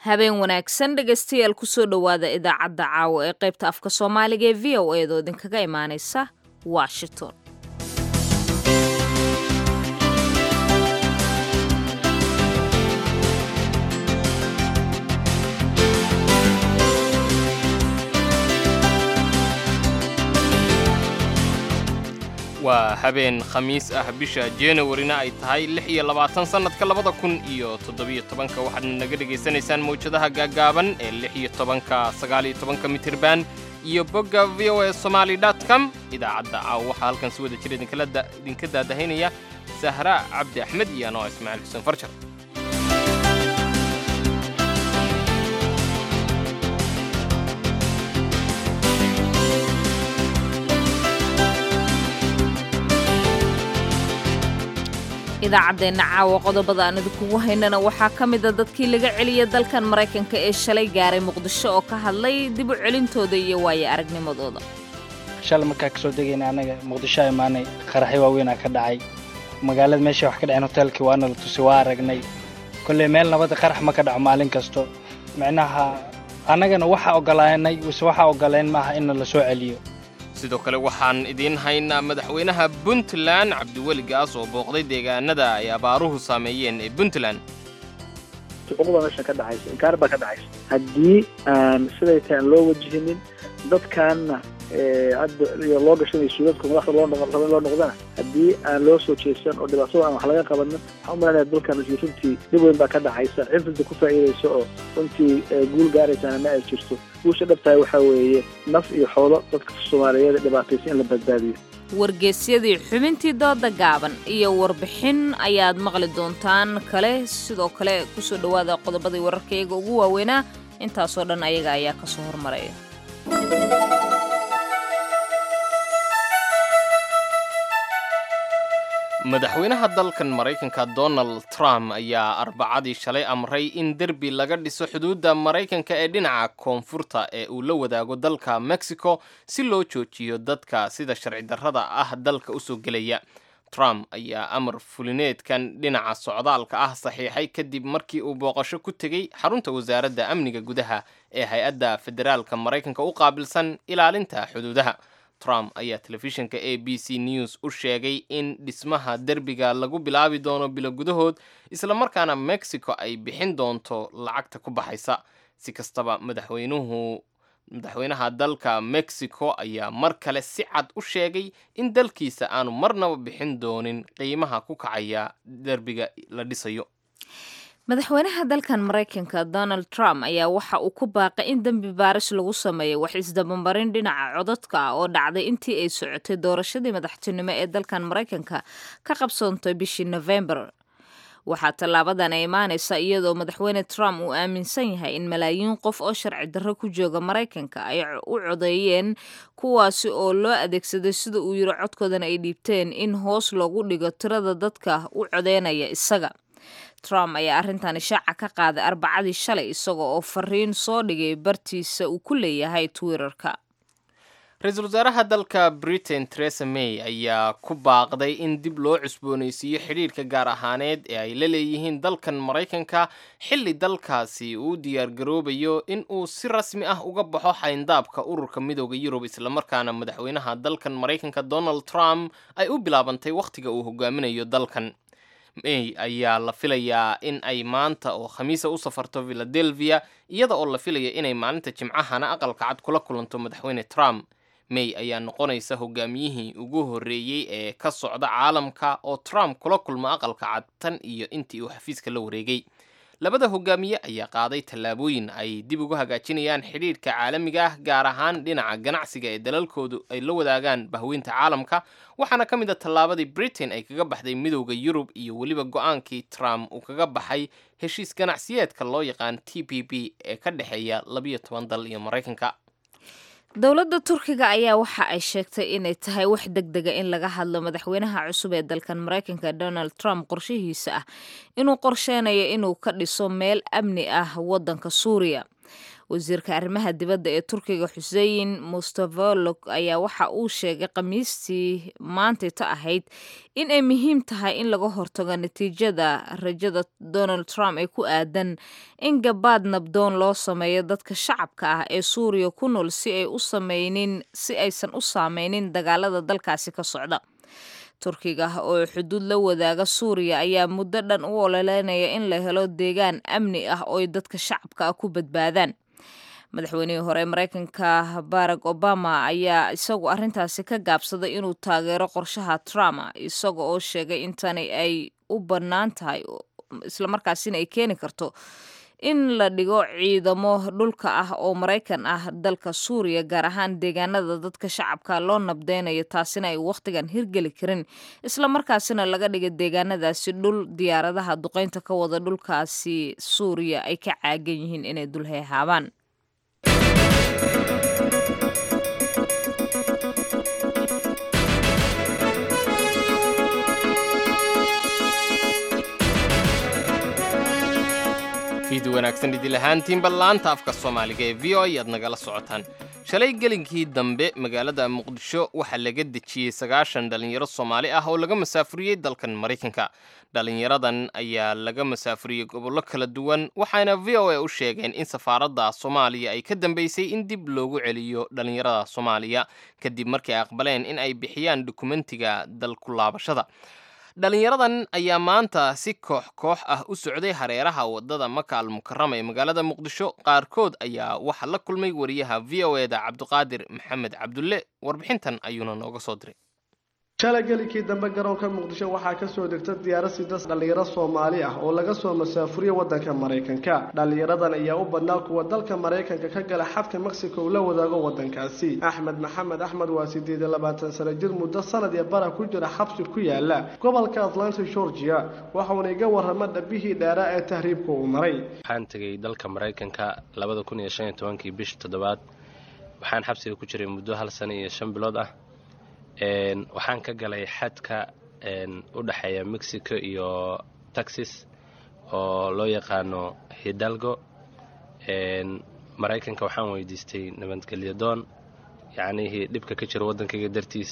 habeen wanaagsan dhegaystayaal kusoo dhowaada idaacadda caawa ee qaybta afka soomaaliga ee v o eedoo idinkaga imaanaysa washington waa habeen khamiis ah bisha januwarina ay tahay lix iyo labaatan sannadka labada kun iyo toddobiyo tobanka waxaadna naga dhegaysanaysaan mawjadaha gaaggaaban ee lix iyo tobanka sagaal iyo tobanka mitirban iyo bogga v o e somaali dot com idaacadda caawa waxaa halkan si wada jira idinka daadahaynaya sahra cabdi axmed iyo anoo ismaaciil xuseen farjar idaacaddeenna caawa qodobada aan idinkugu haynana waxaa ka mida dadkii laga celiyay dalkan maraykanka ee shalay gaaray muqdisho oo ka hadlay dib u celintooda iyo waaye aragnimadooda shalay markaa kasoo degayna annaga muqdisho a imaanay qaraxyo waaweynaa ka dhacay magaalada meesha wax ka dhaceen hoteelkii waana la tusay waa aragnay kolley meel nabadda qarax ma ka dhaco maalin kasto micnaha annagana waxaa ogolaanay wise waxaa ogoleen maaha in la soo celiyo sidoo kale waxaan idiin haynaa madaxweynaha puntland cabdiweli gaas oo booqday deegaanada ay abaaruhu saameeyeen ee puntland xuquuqda meesha ka dhacaysa inkaar baa ka dhacaysa haddii aan siday tahay aan loo wajahinin dadkaanna hadda iyo loo gashanay suudadku madaxda loo noqon loo noqdana haddii aan loo soo jeesan oo dhibaatada aan wax laga qabanin waxaan u malanaya dalkan runtii dhib weyn baa ka dhacaysa cifrida ku faa'iidaysa oo runtii guul gaaraysana ma ay jirto guusha dhabtahay waxaa weeye naf iyo xoolo dadka soomaaliyeed dhibaataysa in la badbaadiyo wargeysyadii xubintii dooda gaaban iyo warbixin ayaad maqli doontaan kale sidoo kale kusoo dhowaada qodobadii wararkayaga ugu waaweynaa intaasoo dhan ayaga ayaa ka soo hormaraya madaxweynaha dalkan maraykanka donald trump ayaa arbacadii shalay amray in derbi laga dhiso xuduudda maraykanka ee dhinaca koonfurta ee uu la wadaago dalka mexico si loo joojiyo dadka sida sharci darrada ah dalka usoo gelaya trump ayaa amar fulineedkan dhinaca socdaalka ah saxiixay kadib markii uu booqasho ku tegey xarunta wasaaradda amniga gudaha ee hay-adda federaalka maraykanka u qaabilsan ilaalinta xuduudaha trump ayaa telefishinka a b c news u sheegay in dhismaha derbiga lagu bilaabi doono bilo gudahood islamarkaana mexico ay bixin doonto lacagta ku baxaysa si kastaba madaxweynuhu madaxweynaha dalka mexico ayaa mar kale si cad u sheegay in dalkiisa aanu marnaba bixin doonin qiimaha ku kacaya derbiga la dhisayo madaxweynaha dalkan maraykanka donald trump ayaa waxa uu ku baaqay in dembi baaris lagu sameeyo wax isdabamarin dhinaca codadka ah oo dhacday intii ay socotay doorashadii madaxtinimo ee dalkan maraykanka ka qabsoontay bishii nofembar waxaa tallaabadan ay imaanaysa iyadoo madaxweyne trump uu aaminsan yahay in malaayiin qof oo sharci darro ku jooga maraykanka ay u codeeyeen kuwaasi oo loo adeegsaday sida uu yiri codkoodana ay dhiibteen in hoos loogu dhigo tirada dadka u codeynaya isaga trump ayaa arrintan ishaaca ka qaaday arbacadii shalay isaga oo fariin soo dhigay bartiisa uu ku leeyahay twitterka ra-iisul wasaaraha dalka britain teresa may ayaa ku baaqday in dib loo cusboonaysiiyo xidhiirka gaar ahaaneed ee ay la leeyihiin dalkan maraykanka xilli dalkaasi uu diyaargaroobayo in uu si rasmi ah uga baxo xayndaabka ururka midooda yurub islamarkaana madaxweynaha dalkan maraykanka donald trump ay u bilaabantay wakhtiga uu hogaaminayo dalkan may ayaa la filayaa in ay maanta oo khamiisa u safarto philadelphia iyada oo la filaya inay maalinta jimcahana aqalka cad kula kulanto madaxweyne trump may ayaa noqonaysa hogaamiyihii ugu horreeyey ee ka socda caalamka oo trump kula kulmo aqalka cad tan iyo intii uu xafiiska la wareegay labada hogaamiye ayaa qaaday tallaabooyin ay dib ugu hagaajinayaan xidhiirka caalamiga ah gaar ahaan dhinaca ganacsiga ee dalalkoodu ay la wadaagaan bahweynta caalamka waxaana ka mid a tallaabadii britain ay kaga baxday midowda yurub iyo weliba go-aankii trump uu kaga baxay heshiis ganacsiyeedka loo yaqaan t p p ee ka dhexeeya labiyo toban dal iyo maraykanka dowladda turkiga ayaa waxa ay sheegtay inay tahay wax deg dega in laga hadlo madaxweynaha cusub ee dalkan maraykanka donald trump qorshihiisa ah inuu qorsheynayo inuu ka dhiso meel amni ah waddanka suuriya wasiirka arrimaha dibadda ee turkiga xusein mustavolog ayaa waxa uu sheegay khamiistii maantayta ahayd in ay muhiim tahay in laga hortago natiijada rajada donald trump ee ku aadan in gabaad nabdoon loo sameeyo dadka shacabka ah ee suuriya ku nool si ay u sameynin si aysan u saameynin dagaalada dalkaasi ka socda turkiga oo xuduud la wadaaga suuriya ayaa muddo dhan u ololeynaya in la helo deegaan amni ah oo ay dadka shacabka ah ku badbaadaan madaxweynihii hore ee mareykanka barack obama ayaa isagu arrintaasi ka gaabsaday inuu taageero qorshaha trump isaga oo sheegay in tani ay u bannaan tahay islamarkaasina ay keeni karto in la dhigo ciidamo dhulka ah oo maraykan ah dalka suuriya gaar ahaan deegaanada dadka shacabka loo nabdeynayo taasina ay wakhtigan hirgeli karin islamarkaasina laga dhiga deegaanadaasi dhul diyaaradaha duqeynta ka wada dhulkaasi suuriya ay ka caagan yihiin inay dul heehaabaan fiid wanaagsan idil ahaantiinba laanta afka soomaaliga ee v o ayaad nagala socotaan shalay gelinkii dambe magaalada muqdisho waxaa laga dejiyey sagaashan dhallinyaro soomaali ah oo laga masaafuriyey dalkan maraykanka dhallinyaradan ayaa laga masaafuriyey gobollo kala duwan waxaana v o a u sheegeen in safaaradda soomaaliya ay ka dambeysay in dib loogu celiyo dhallinyarada soomaaliya kadib markii ay aqbaleen in ay bixiyaan dukumentiga dalku laabashada dhalinyaradan ayaa maanta si koox koox ah u socday hareeraha waddada maka al mukarama ee magaalada muqdisho qaarkood ayaa waxaa la kulmay wariyaha v o e da cabdiqaadir maxamed cabdulle warbixintan ayuuna nooga soo diray shalay gelikii dambe garoonka muqdisho waxaa kasoo degta diyaarad sidas dhallinyaro soomaali ah oo laga soo masaafuriye waddanka maraykanka dhallinyaradan ayaa u badnaa kuwa dalka maraykanka ka gala xadka mexico uu la wadaago waddankaasi axmed maxamed axmed waa sideed iyo labaatan sano jir muddo sanad iyo bara ku jira xabsi ku yaala gobolka atlanta georgia waxauna iga warrama dhabihii dheeraa ee tahriibka uu maray waxaan tegay dalka maraykanka labada kun iyo shan iyo tobankii bishii toddobaad waxaan xabsiga ku jiray muddo hal sano iyo shan bilood ah waxaan ka galay xadka u dhexeeya mexico iyo texas oo loo yaqaano hidalgo maraykanka waxaan weydiistay nabadgelyo doon yacnihii dhibka ka jira waddankayga dartiis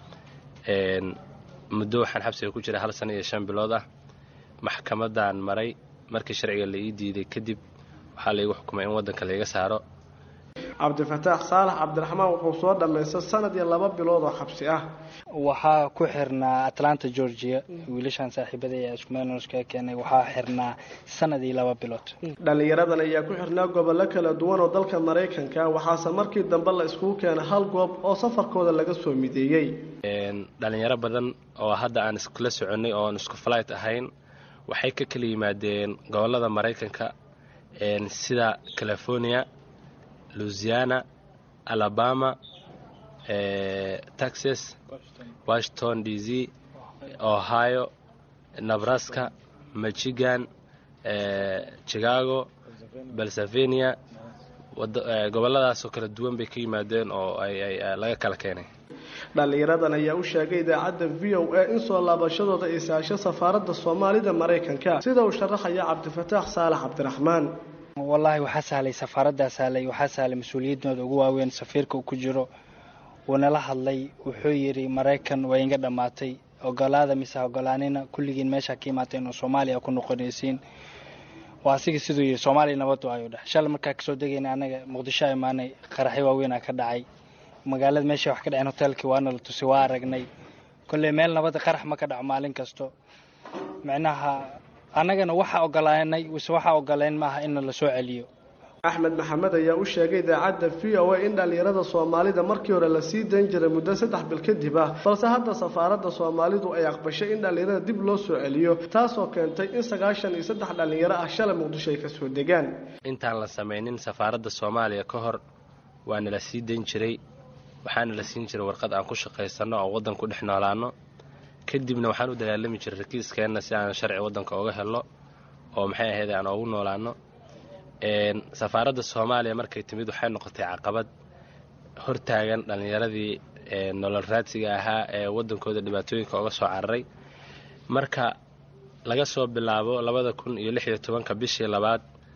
muddo waxaan xabsiga ku jiray hal sano iyo shan bilood ah maxkamaddaan maray markii sharciga la ii diiday kadib waxaa laigu xukumay in waddanka laiga saaro cabdifataax saalax cabdiraxmaan wuxuu soo dhammaystay sanad iyo laba bilood oo xabsi ah waxaa ku xirnaa atlanta georgia wiilashaan saaxiibada ee iskumeelnoska keenay waxaa xirnaa sanad iyo laba bilood dhallinyaradan ayaa ku xirnaa gobollo kala duwan oo dalka maraykanka waxaase markii dambe la iskugu keenay hal goob oo safarkooda laga soo mideeyey dhalinyaro badan oo hadda aan iskula soconnay oo aan isku flight ahayn waxay ka kala yimaadeen gobollada maraykanka sida california louisiana alabama texas washington d c ohio nebraska michigan chicago pennsylvania gobolladaasoo kala duwan bay ka yimaadeen oo laga kala keenay dhallinyaradan ayaa u sheegay idaacadda v o a in soo laabashadooda ay saasho safaaradda soomaalida maraykanka sida uu sharaxaya cabdifataax saalax cabdiraxmaan wallaahi waxaa sahlay safaaraddaa sahlay waxaa sahlay mas-uuliyiinooda ugu waaweyn safiirka uu ku jiro wuunala hadlay wuxuu yidhi maraykan waa inga dhammaatay ogolaada mise ogolaanina kulligiin meeshaa ka imaatay inuu soomaaliya ku noqonaysiin waa asiga siduu yidhi soomaaliya nabadu ayuu dheh shalay markaa kasoo degayna anaga muqdisho imaanay qaraxyo waaweynaa ka dhacay magaalada meesha wax ka dhaceen hoteelkii waana la tusi waa aragnay kolley meel nabada qarax ma ka dhaco maalin kasto micnaha annagana waxaa ogolaanay wise waxaa ogoleen maaha in la soo celiyo axmed maxamed ayaa u sheegay idaacadda v o a in dhallinyarada soomaalida markii hore la sii dayn jiray muddo saddex bil kadib ah balse hadda safaaradda soomaalidu ay aqbashay in dhallinyarada dib loo soo celiyo taasoo keentay in sagaashan iyo saddex dhallinyaro ah shalay muqdisho ay kasoo degaan intaan la samaynin safaaradda soomaaliya ka hor waana la sii dayn jiray waxaana la siin jiray warqad aan ku shaqaysanno oo waddan ku dhex noolaano kadibna waxaan u dagaalami jiray rakiiskeenna si aan sharci waddanka oga helno oo maxay ahayd aan oogu noolaano safaaradda soomaaliya markay timid waxay noqotay caqabad hortaagan dhallinyaradii nolol raadsiga ahaa ee waddankooda dhibaatooyinka oga soo cararay marka laga soo bilaabo labada kun iyo lix iyo tobanka bishii labaad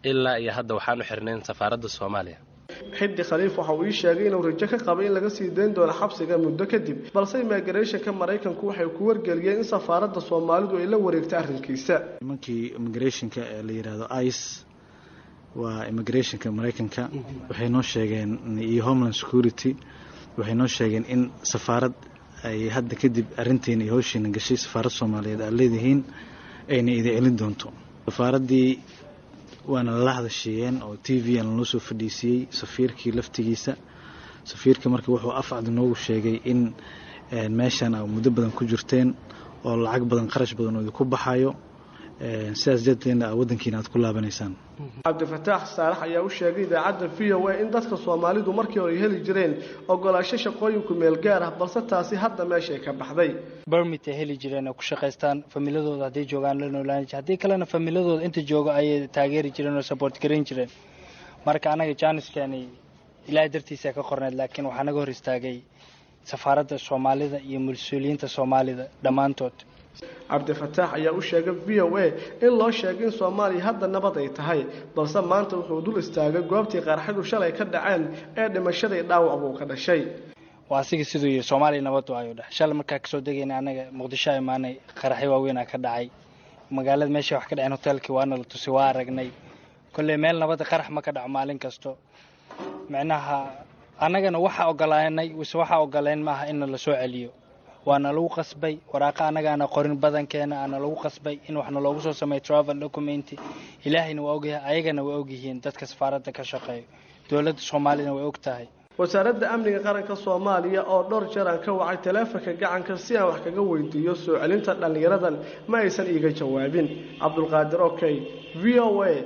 ilaa iyo hadda waxaan u xirnayn safaaradda soomaaliya xiddi khaliif waxa uu ii sheegay inuu rajo ka qabay in laga sii dayn doono xabsiga muddo kadib balse immigrationka maraykanku waxay ku wargeliyeen in safaaradda soomaalidu ay la wareegtay arrinkiisa nimankii immigrationka ee la yidhaahdo ice waa immigrationka maraykanka waxay noo sheegeen iyo homeland security waxay noo sheegeen in safaarad ay hadda kadib arrintiina iyo howshiina gashay safaarad soomaaliyeed aad leedihiin ayna idin celin doonto safaaraddii waana lala hadashiiyeen oo t v aan lanoo soo fadhiisiyey safiirkii laftigiisa safiirka marka wuxuu afcad noogu sheegay in meeshan a muddo badan ku jirteen oo lacag badan qarash badan oo idinku baxayo sidaas darteedna waddankiina aad ku laabanaysaan cabdifataax saalax ayaa u sheegay idaacadda v o a in dadka soomaalidu markii hore heli jireen ogolaasho shaqooyinku meel gaar ah balse taasi hadda meeshay ka baxday bermit ay heli jireen oo ku shaqaystaan familadooda hadday joogaan la noolaan jir haddii kalena familadooda inta joogo ayay taageeri jireen oo support garayn jireen marka anaga jaaniskeeni ilaahay dartiisa ka qorneed laakiin waxaa naga hor istaagay safaaradda soomaalida iyo mas-uuliyiinta soomaalida dhammaantood cabdifataax ayaa u sheegay v o a in loo sheegay in soomaaliya hadda nabad ay tahay balse maanta wuxuu dul istaagay goobtii qarxidu shalay ka dhaceen ee dhimashadii dhaawac buu ka dhashay waa asiga siduu yihi soomaaliya nabad waayo dheh shalay markaa kasoo degayna anaga muqdisho a imaanay qaraxyo waaweynaa ka dhacay magaalada meesha wax ka dhaceen hoteelkii waana la tusay waa aragnay kolley meel nabadda qarax ma ka dhaco maalin kasto micnaha annagana waxa ogolaanay wise waxa ogoleen maaha inna la soo celiyo waana lagu qasbay waraaqa annagaana qorin badankeena aana lagu qasbay in waxna loogu soo sameeyo travel document ilaahayna waa ogyahay ayagana waa ogyihiin dadka safaaradda ka shaqeeyo dowladda soomaaliyana way og tahay wasaaradda amniga qaranka soomaaliya oo dhowr jeer aan ka wacay taleefanka gacanka si aan wax kaga weydiiyo soo celinta dhallinyaradan ma aysan iiga jawaabin cabdulqaadir okey v o a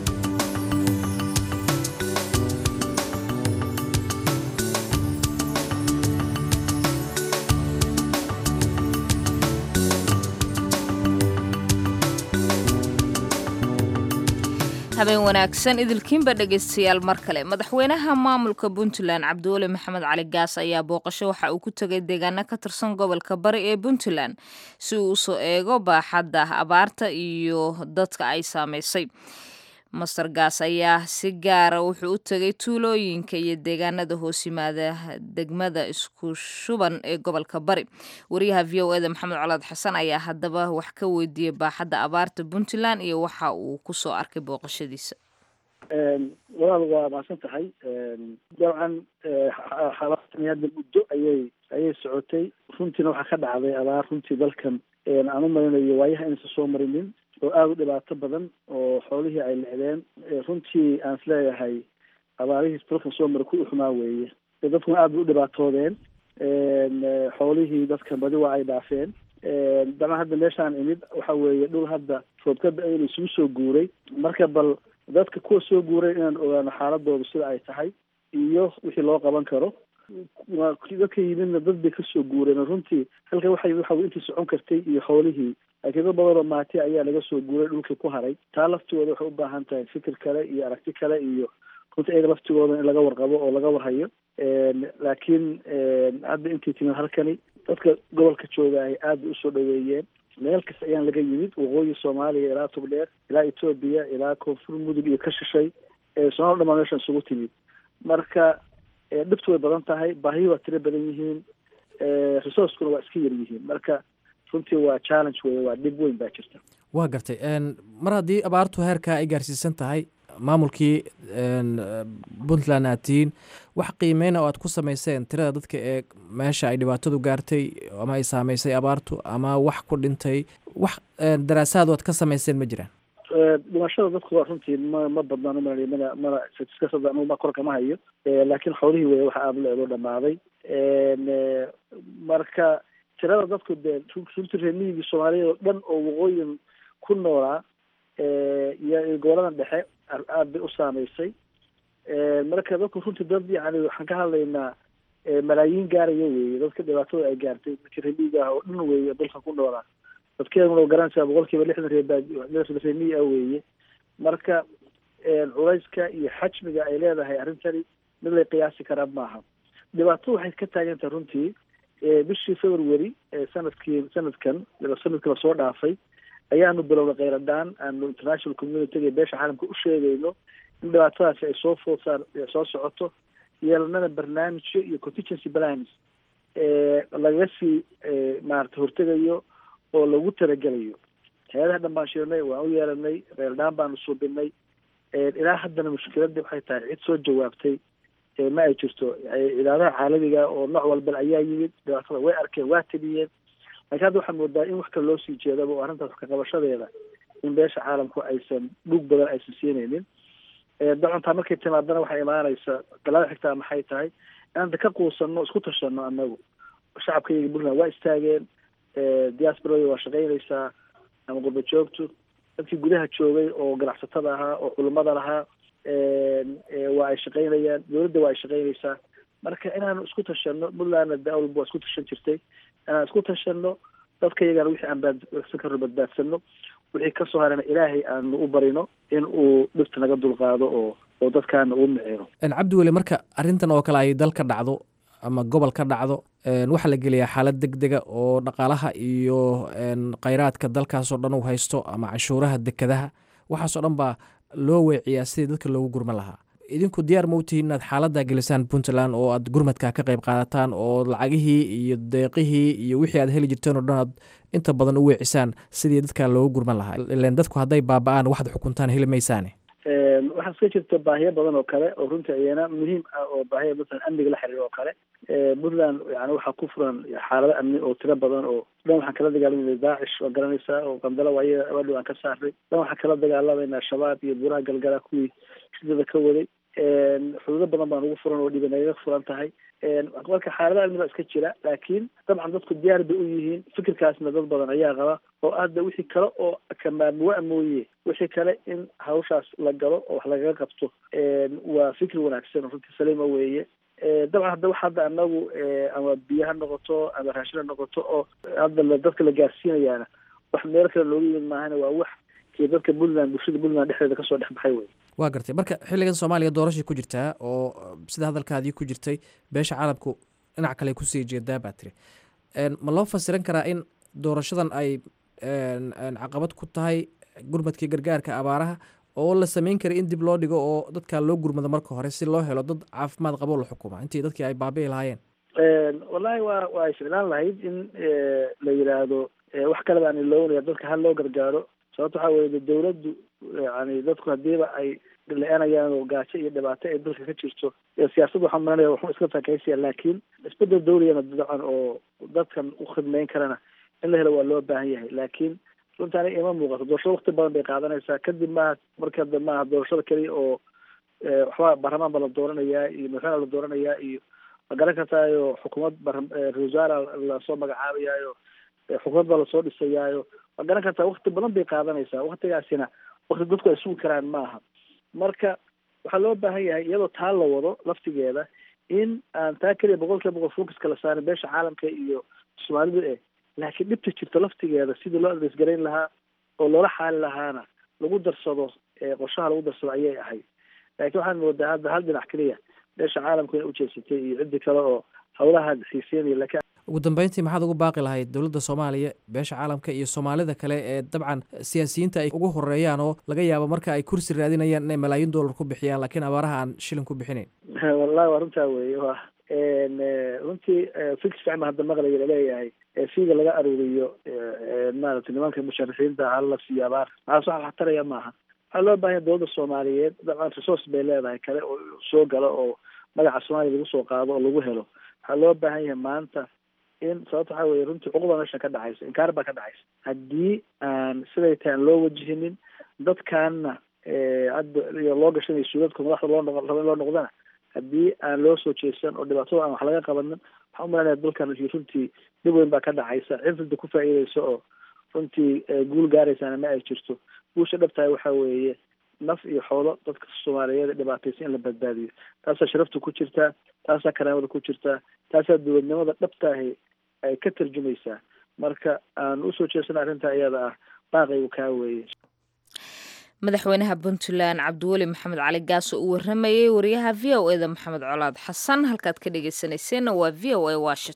habeen wanaagsan idilkiinba dhegaystayaal mar kale madaxweynaha maamulka puntland cabdiweli maxamed cali gaas ayaa booqasho waxa uu ku tegay deegaano ka tirsan gobolka bari ee puntland si uu usoo eego baaxadda abaarta iyo dadka ay saamaysay master gaas ayaa si gaara wuxuu u tegay tuulooyinka iyo deegaanada hoos yimaada degmada isku shuban ee gobolka bari wariyaha v o eda maxamed colaad xasan ayaa haddaba wax ka weydiiyey baaxadda abaarta puntland iyo waxa uu kusoo arkay booqashadiisa walaal waa mahadsan tahay dabcan xalaatani hadda muddo ayay ayay socotay runtiina waxaa ka dhacday abaar runtii dalkan aan u marinayo waayaha inaysan soo marinin oo aada u dhibaato badan oo xoolihii ay lecdeen runtii aan isleeyahay abaarihii dalkan soo mara ku uxumaa weeye dadkuna aad bay u dhibaatoodeen xoolihii dadkan badi waa ay dhaafeen dabcan hadda meeshaan imid waxa weeye dhul hadda roobkada ayna isugu soo guuray marka bal dadka kuwa soo guuray inaan ogaano xaaladooda sida ay tahay iyo wixii loo qaban karo dadka yimidna dad bay kasoo guureen runtii halkan waxa waxa intii socon kartay iyo xoolihii laakiin dad badan oo maati ayaa laga soo guuray dhulkii ku haray taa laftigooda waxay u baahan tahay fikir kale iyo aragti kale iyo runtii iyaga laftigooda in laga warqabo oo laga warhayo laakiin hadda intii timid halkani dadka gobolka jooga ay aad bay usoo dhaweeyeen meel kasta ayaan laga yimid waqooyi soomaaliya ilaa togdheer ilaa etoobiya ilaa koonfur mudug iyo ka shishay soomali dhamaan meeshan isugu timid marka dhibtu way badan tahay baahiyi waa tiro badan yihiin resourcekuna waa iska yar yihiin marka runtii waa challenge wey waa dhib weyn baa jirta waa gartay mar haddii abaartu heerkaa ay gaarsiisan tahay maamulkii puntland aad tihiin wax qiimeyna oo aad ku samayseen tirada dadka ee meesha ay dhibaatadu gaartay ama ay saameysay abaartu ama wax ku dhintay wax daraasaad oad ka samayseen ma jiraan dhimashada dadku waa runtii ma ma badnaan umalay mana mana statisticsada anugu ma korka ma hayo laakiin xoolihii wey waxa aada la eedoo dhamaaday marka tirada dadku dee runtii reemiyigii soomaaliyeed oo dhan oo waqooyin ku noolaa iyo goboladan dhexe aad bay u saameysay marka dadku runtii dad yani waxaan ka hadlaynaa malaayiin gaaraya weeye dadka dhibaatada ay gaartay dadkii reemiyiga ah oo dhan weeye dalka ku noolaa dadkeeduna wa garanaysaa boqol kiiba lixdan reeb reemiyi ah weeye marka culayska iyo xajmiga ay leedahay arrintani mid lay qiyaasi karaa maaha dhibaatada waxay ka taagan tahay runtii bishii february sanadkii sanadkan sanadkii lasoo dhaafay ayaanu bilowna kheyradaan aanu international communityga beesha caalamka u sheegayno in dhibaatadaasi ay soo food saar soo socoto yeelanana barnaamijyo iyo contingency plans lagaga sii maarata hortegayo oo lagu talagelayo hay-adaha dhan baan shirnay waan u yeelanay kheyradaan baanu suubinay ilaa haddana mushkiladii waxay tahay cid soo jawaabtay ma ay jirto cidaadaha caalamiga oo nooc walba ayaa yimid dhibaatada way arkeen waa teliyeen laakiin hadda waxaa moodaa in wax kale loo sii jeedaba oo arrintaas wax kaqabashadeeda in beesha caalamku aysan dhug badan aysan siinaynin dacantaa markay timaadana waxay imaanaysa galada xigtaa maxay tahay inaanta ka quusano isku tashano anagu shacabkayga puntland waa istaageen diasporada waa shaqaynaysaa ama qurba joogtu dadkii gudaha joogay oo ganacsatada ahaa oo culimada lahaa waa ay shaqaynayaan dowladda waa ay shaqaynaysaa marka inaanu isku tashano puntlandna da walba waa isku tashan jirtay inaan isku tashano dadka iyagana wixii aan baadsan karo badbaadsano wixii kasoo harana ilaahay aanu u barino in uu dhibta naga dulqaado oo oo dadkaana uu micino cabdi weli marka arrintan oo kale ay dal ka dhacdo ama gobol ka dhacdo waxaa la geliyaa xaalad deg dega oo dhaqaalaha iyo kheyraadka dalkaasoo dhan uu haysto ama canshuuraha dekadaha waxaasoo dhan baa loo weeciyaa sidii dadka loogu gurman lahaa idinku diyaar ma u tihiin inaad xaaladdaa gelisaan puntland oo aad gurmadka ka qayb qaadataan oo lacagihii iyo deeqihii iyo wixii aad heli jirteen oo dhan aad inta badan u weecisaan sidii dadka loogu gurman lahaa ilen dadku hadday baaba-aan waxaad xukuntaan heli maysaane waxaa iska jirta baahiyo badan oo kale oo runtii ayana muhiim ah oo baahiya masalan amniga la xiriiro oo kale puntland yani waxaa ku furan xaalado amni oo tiro badan oo dhan waxaan kala dagaalamayna daacish waa garanaysaa oo qandalo waaya abaadhow aan ka saarnay dhan waxaan kala dagaalamayna shabaab iyo buraha galgala kuwii shidada ka waday xuduudo badan baan ugu furan oo dhiba nagaga furan tahay marka xaalada amni baa iska jira laakiin dabcan dadku diyaar bay u yihiin fikirkaasna dad badan ayaa qaba oo hadda wixii kale oo kamaamuwa mooye wixii kale in hawshaas la galo oo wax lagaga qabto waa fikir wanaagsan oo runtii saliima weeye dabcan hadda wax hadda anagu ama biyo ha noqoto ama raashin ha noqoto oo hadda dadka la gaarsiinayaana wax meel kale looga yimid maahana waa wax iyo dadka puntland bulshada puntland dhexdeeda kasoo dhex baxay wey waa gartay marka xilligan soomaaliya doorashay ku jirtaa oo sida hadalkaadii ku jirtay beesha caalamku dhinac kale kusii jeedaa baa tiri ma loo fasiran karaa in doorashadan ay caqabad ku tahay gurmadkii gargaarka abaaraha oo la sameyn kara in dib loo dhigo oo dadka loo gurmado marka hore si loo helo dad caafimaad qabo la xukuma intii dadkii ay baabi'i lahaayeen wallahi waa waa ficlaan lahayd in la yidhaahdo wax kale baan iloonaya dadka hal loo gargaaro sababto waxaa weye dawladdu yani dadku hadiiba ay le-anayaan oo gaajo iyo dhibaato ay dalka ka jirto siyaasadda waxaa maranaya waxu iska takaysiya laakiin isbedel dawliyana dacan oo dadkan u khidmeyn karana in la helo waa loo baahan yahay laakiin runta aniga ima muuqato doorashada wakti badan bay qaadanaysaa kadib maaha marka da maaha doorashada keliya oo waxba baarlamaan ba la dooranayaa iyo madaxweyne la dooranayaa iyo ma garan kartaayo xukuumad ra-isul wasaara lasoo magacaabayaayo xukuumad baa lasoo dhisayaayo ma garan kartaa wakti badan bay qaadanaysaa waktigaasina wakti dadku ay sugi karaan maaha marka waxaa loo baahan yahay iyadoo taa la wado laftigeeda in aan taa keliya boqol kiiba boqol focuska la saarin beesha caalamka iyo soomaalidu eh laakiin dhibta jirta laftigeeda sidii loo adresgarayn lahaa oo loola xaali lahaana lagu darsado qorshaha lagu darsado ayay ahayd laakiin waxaan moodaa hadda hal dhinac keliya beesha caalamku inay ujeedsatay iyo ciddi kale oo hawlaha xiiseynaya lakiin ugu dambeyntii maxaad ugu baaqi lahayd dowladda soomaaliya beesha caalamka iyo soomaalida kale ee dabcan siyaasiyiinta ay ugu horeeyaan oo laga yaabo marka ay kursi raadinayaan inay malaayiin dollar ku bixiyaan laakiin abaaraha aan shilin ku bixinayn wallahi waa runtaa weeye wa runtii fikir fiican ba hadda maqlaya laleeyahay fiiga laga aruuriyo maaragtay nimanka musharixiinta hala siiyo abaar maxaas wax waxtaraya maaha waxaa loo bahanya dowladda soomaaliyeed dabcan resource bay leedahay kale oo soo galo oo magaca soomaaliya lagu soo qaado oo lagu helo waxaa loo baahan yahay maanta in sababta waxaa weye runtii cuquba meesha ka dhacaysa inkaar baa ka dhacaysa haddii aan siday tahay aan loo wajihinin dadkaana hadda iyo loo gashanayo suudadka madaxda loo noqo raba in loo noqdana haddii aan loo soo jeesan oo dhibaatada aan wax laga qabanin waxaa umalanaya dalkan runtii dhib weyn baa ka dhacaysa cid runta ku faa'iideysa oo runtii guul gaaraysaana ma ay jirto guusha dhabtahay waxaa weeye naf iyo xoolo dadka soomaaliyeed ee dhibaataysa in la badbaadiyo taasaa sharafta ku jirtaa taasaa karaamada ku jirtaa taasaa dowladnimada dhabtaahi ay ka tarjumaysaa marka aan usoo jeesana arrintaa iyada ah baaqaygu kaa weeye madaxweynaha puntland cabdiweli maxamed cali gaas oo u waramayey wariyaha v o eda maxamed colaad xasan halkaad ka dhegeysaneyseenna waa v o a washington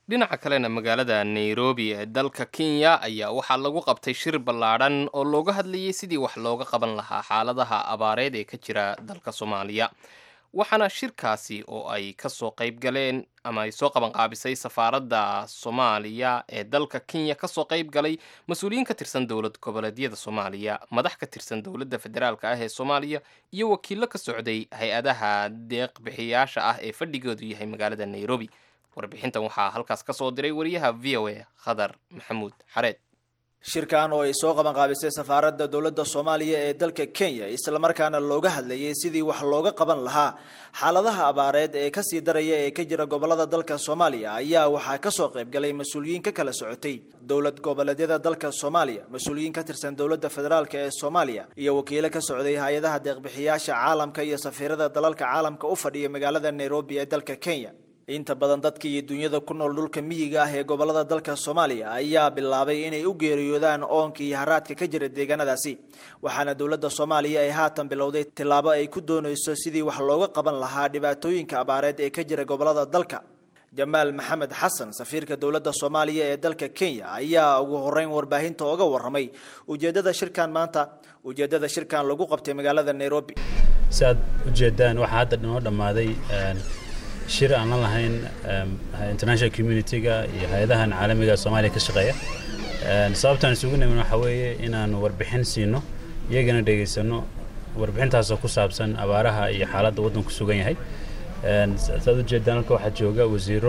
dhinaca kalena magaalada nairobi ee dalka kenya ayaa waxaa lagu qabtay shir ballaadhan oo looga hadlayay sidii wax looga qaban lahaa xaaladaha abaareed ee ka jira dalka soomaaliya waxaana shirkaasi oo ay kasoo qayb galeen ama ay soo qabanqaabisay safaaradda soomaaliya ee dalka kenya kasoo qayb galay mas-uuliyiin ka tirsan dowlad goboleedyada soomaaliya madax ka tirsan dowladda federaalka ah ee soomaaliya iyo wakiillo ka socday hay-adaha deeq bixiyaasha ah ee fadhigoodu yahay magaalada nairobi warbixintan waxaa halkaas ka soo diray wariyaha v o a khadar maxamuud xareed shirkan oo ay soo qabanqaabisay safaaradda dowladda soomaaliya ee dalka kenya islamarkaana looga hadlayay sidii wax looga qaban lahaa xaaladaha abaareed ee kasii daraya ee ka jira gobolada dalka soomaaliya ayaa waxaa kasoo qayb galay mas-uuliyiin ka kala socotay dowlad goboleedyada dalka soomaaliya mas-uuliyiin ka tirsan dowladda federaalk ee soomaaliya iyo wakiilo ka socday hay-adaha deeqbixiyaasha caalamka iyo safiirada dalalka caalamka u fadhiya magaalada nairobi ee dalka kenya inta badan dadka iyo dunyada ku nool dhulka miyiga ah ee gobolada dalka soomaaliya ayaa bilaabay inay u geeriyoodaan oonka iyo haraadka ka jira deegaanadaasi waxaana dowladda soomaaliya ay haatan bilowday tillaabo ay ku doonayso sidii wax looga qaban lahaa dhibaatooyinka abaareed ee ka jira gobolada dalka jamaal maxamed xasan safiirka dowladda soomaaliya ee dalka kenya ayaa ugu horeyn warbaahinta oga waramay ujeedada shirkan maanta ujeedada shirkan lagu qabtay magaalada nairobi si aad ujeedaan waxaa hadda noo dhammaaday shir aan la lahayn international community-ga iyo hay-adahan caalamiga soomaaliya ka shaqeeya sababtaan isugu nimin waxaa weeye inaanu warbixin siino iyagana dhegaysano warbixintaasoo ku saabsan abaaraha iyo xaaladda waddanku sugan yahay saad ujeedaan halka waxaa jooga wasiiro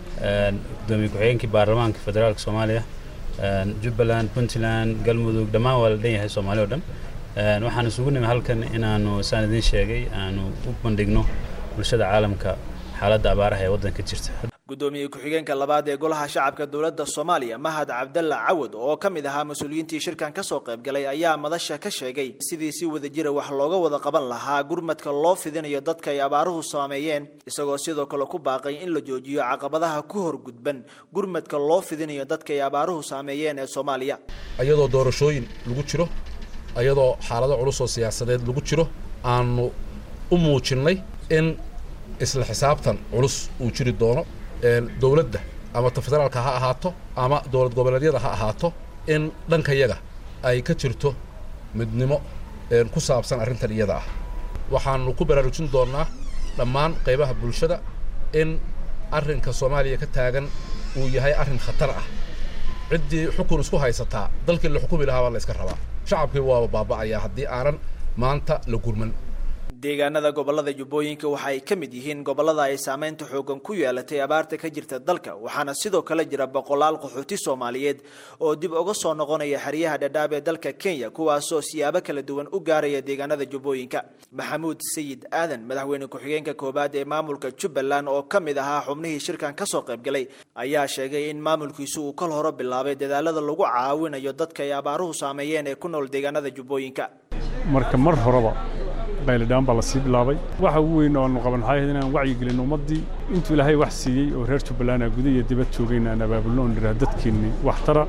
gudoomiye ku-xigeenkii baarlamaanka federaalka soomaaliya jubbaland puntland galmudug dhammaan waa la dhan yahay soomaali o dhan waxaan isugu nimi halkan inaanu saan idiin sheegay aanu u bandhigno bulshada caalamka xaaladda abaaraha ee waddanka jirta gudoomiye ku-xigeenka labaad ee golaha shacabka dowladda soomaaliya mahad cabdalla cawad oo ka mid ahaa mas-uuliyiintii shirkan kasoo qayb galay ayaa madasha ka sheegay sidii si wada jira wax looga wada qaban lahaa gurmadka loo fidinayo dadka ay abaaruhu saameeyeen isagoo sidoo kale ku baaqay in la joojiyo caqabadaha ku horgudban gurmadka loo fidinayo dadka ay abaaruhu saameeyeen ee soomaaliya ayadoo doorashooyin lagu jiro ayadoo xaalado culus oo siyaasadeed lagu jiro aanu u muujinnay in isla xisaabtan culus uu jiri doono dowladda ama ta federaalka ha ahaato ama dowlad goboleedyada ha ahaato in dhankayaga ay ka jirto midnimo ku saabsan arrintan iyada ah waxaanu ku baraarujin doonnaa dhammaan qaybaha bulshada in arrinka soomaaliya ka taagan uu yahay arrin khatar ah ciddii xukun isku haysataa dalkii la xukumi lahaa baa la iska rabaa shacabkii waaba baaba'ayaa haddii aanan maanta la gurman deegaanada gobolada jubbooyinka waxa ay ka mid yihiin gobolada ay saameynta xoogan ku yeelatay abaarta ka jirta dalka waxaana sidoo kale jira boqolaal qaxooti soomaaliyeed oo dib uga soo noqonaya xeryaha dhadhaab ee dalka kenya kuwaasoo siyaabo kala duwan u gaaraya deegaanada jubbooyinka maxamuud sayid aadan madaxweyne ku-xigeenka koowaad ee maamulka jubbaland oo ka mid ahaa xubnihii shirkan kasoo qayb galay ayaa sheegay in maamulkiisu uu kol hore bilaabay dadaalada lagu caawinayo dadka ay abaaruhu saameeyeen ee ku nool deegaanada jubbooyinka marka mar horeba baylidhaan baa lasii bilaabay waxa ugu weyn oo aanu qaban waxay ahayd inaan wacyigelin ummaddii intuu ilaahay wax siiyey oo reer jubbaland aa guda iyo dibad joogayna aan abaabulno oon dhiraa dadkeenni waxtara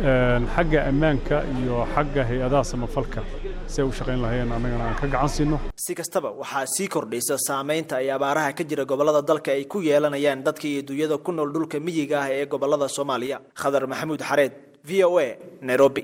xagga ammaanka iyo xagga hay-adaha samafalka si ay u shaqayn lahayeen annagana aan ka gacan siino si kastaba waxaa sii kordhaysa saamaynta ay abaaraha ka jira gobolada dalka ay ku yeelanayaan dadka iyo dunyada ku nool dhulka miyiga ah ee gobolada soomaaliya khadar maxamuud xareed v o a nairobi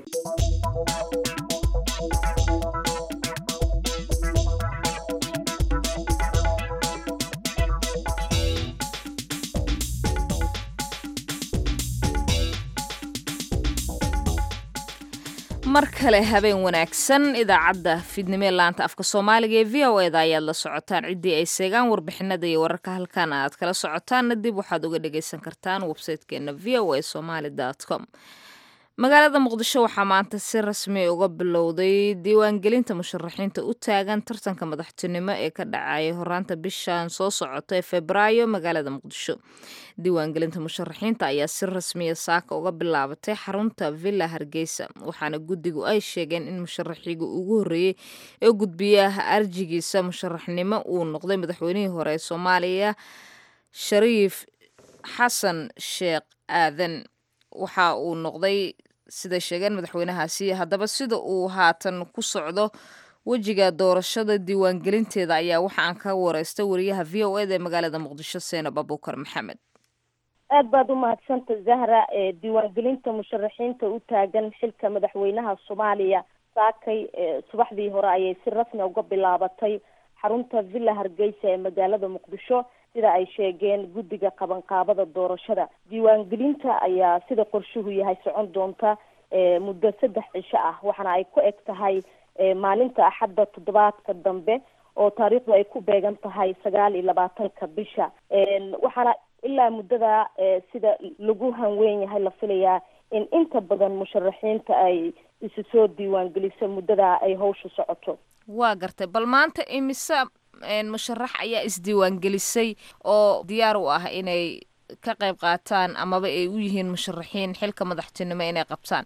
mar kale habeen wanaagsan idaacadda fiidnimo ee laanta afka soomaaliga ee v o eda ayaad la socotaan ciddii ay seegaan warbixinada iyo wararka halkan aad kala socotaanna dib waxaad uga dhagaysan kartaan websaytekeena v o a somaly com magaalada muqdisho waxaa maanta si rasmi uga bilowday diiwaangelinta musharaxiinta u taagan tartanka madaxtinimo ee ka dhacaya horaanta bishan soo socota ee febraayo magaalada muqdisho diiwaangelinta musharaxiinta ayaa si rasmiya saaka uga bilaabatay xarunta villa hargeysa waxaana guddigu ay sheegeen in musharaxiga ugu horreeyey ee gudbiyaha arjigiisa musharaxnimo uu noqday madaxweynihii hore ee soomaaliya shariif xasan sheekh aadan waxa uu noqday siday sheegeen madaxweynahaasi haddaba sida uu haatan ku socdo wejiga doorashada diiwaangelinteeda ayaa waxa aan ka wareystay wariyaha v o eda ee magaalada muqdisho seenab abuukar maxamed aad baad u mahadsanta zahra diiwaangelinta musharaxiinta u taagan xilka madaxweynaha soomaaliya saakay subaxdii hore ayay si rasmi uga bilaabatay xarunta villa hargeysa ee magaalada muqdisho sida ay sheegeen guddiga qabanqaabada doorashada diiwaangelinta ayaa sida qorshuhu yahay socon doonta muddo saddex cisho ah waxaana ay ku eg tahay maalinta axadda toddobaadka dambe oo taariikhdu ay ku beegan tahay sagaal iyo labaatanka bisha waxaana ilaa muddada sida lagu hanweyn yahay la filayaa in inta badan musharaxiinta ay isu soo diiwaangeliso muddada ay hawsha socoto waa gartay bal maanta imise musharax ayaa isdiiwaangelisay oo diyaar u ah inay ka qayb qaataan amaba ay u yihiin musharaxiin xilka madaxtinimo inay qabtaan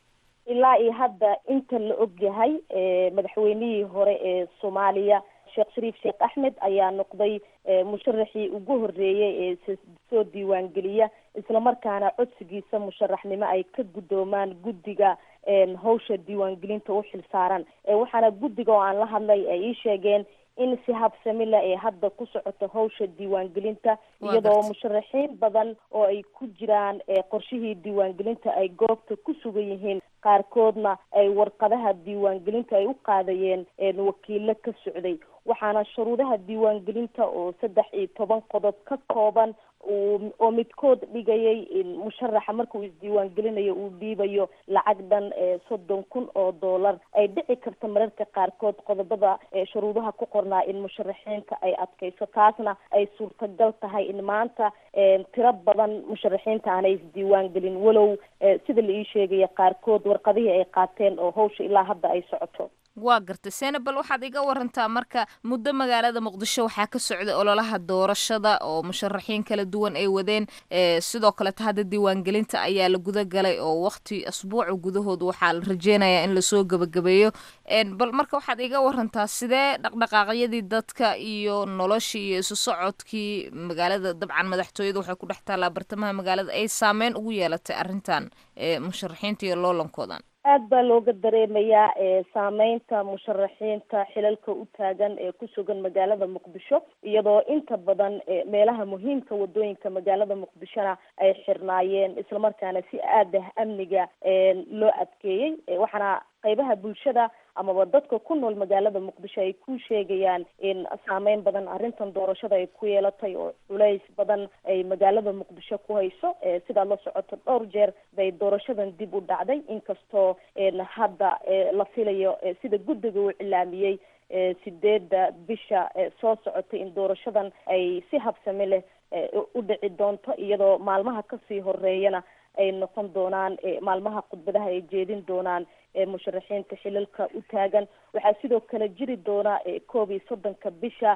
ilaa iyo hadda inta la og yahay madaxweynihii hore ee soomaaliya sheekh shariif sheekh axmed ayaa noqday musharaxii ugu horeeyay ee soo diiwaangeliya islamarkaana codsigiisa musharaxnimo ay ka guddoomaan guddiga hawsha diiwaangelinta u xilsaaran waxaana guddiga oo aan la hadlay ay ii sheegeen in si habsami leh ee hadda ku socoto hawsha diiwaangelinta iyadoo musharaxiin badan oo ay ku jiraan qorshihii diiwaangelinta ay goobta ku sugan yihiin qaarkoodna ay warqadaha diiwaangelinta ay u qaadayeen wakiilo ka socday waxaana shuruudaha diiwaangelinta oo saddex iyo toban qodob ka kooban oo midkood dhigayay in musharaxa markuu isdiiwaangelinayo uu dhiibayo lacag dhan soddon kun oo dollar ay dhici karto mararka qaarkood qodobada shuruudaha ku qornaa in musharaxiinta ay adkayso taasna ay suurtagal tahay in maanta tiro badan musharaxiinta aanay isdiiwaangelin walow sida la ii sheegaya qaarkood warqadihii ay qaateen oo hawsha ilaa hadda ay socoto waa gartay senabal waxaad iga warantaa marka muddo magaalada muqdisho waxaa ka socday ololaha doorashada oo musharaxiin kala duwan ay wadeen sidoo kaleta hadda diiwaangelinta ayaa la guda galay oo waqti asbuuca gudahood waxaa la rajeynayaa in lasoo gebagabeeyo bal marka waxaad iga warantaa sidee dhaqdhaqaaqyadii dadka iyo noloshii iyo isu socodkii magaalada dabcan madaxtooyada waxay ku dhex taallaa bartamaha magaalada ay saameyn ugu yeelatay arrintan musharaxiinta iyo loolankoodan aad baa looga dareemayaa saameynta musharaxiinta xilalka u taagan ee ku sugan magaalada muqdisho iyadoo inta badan meelaha muhiimka wadooyinka magaalada muqdishona ay xirnaayeen islamarkaana si aad ah amniga loo adkeeyey waxaana qaybaha bulshada amaba dadka ku nool magaalada muqdisho ay ku sheegayaan in saameyn badan arrintan doorashada ay ku yeelatay oo culays badan ay magaalada muqdisho ku hayso sidaa la socoto dhowr jeer bay doorashadan dib u dhacday inkastoo hadda la filayo sida guddiga uu cilaamiyey sideedda bisha soo socotay in doorashadan ay si habsami leh u dhici doonto iyadoo maalmaha kasii horeeyana ay noqon doonaan maalmaha khudbadaha ay jeedin doonaan musharaxiinta xilalka u taagan waxaa sidoo kale jiri doona koob iyo soddonka bisha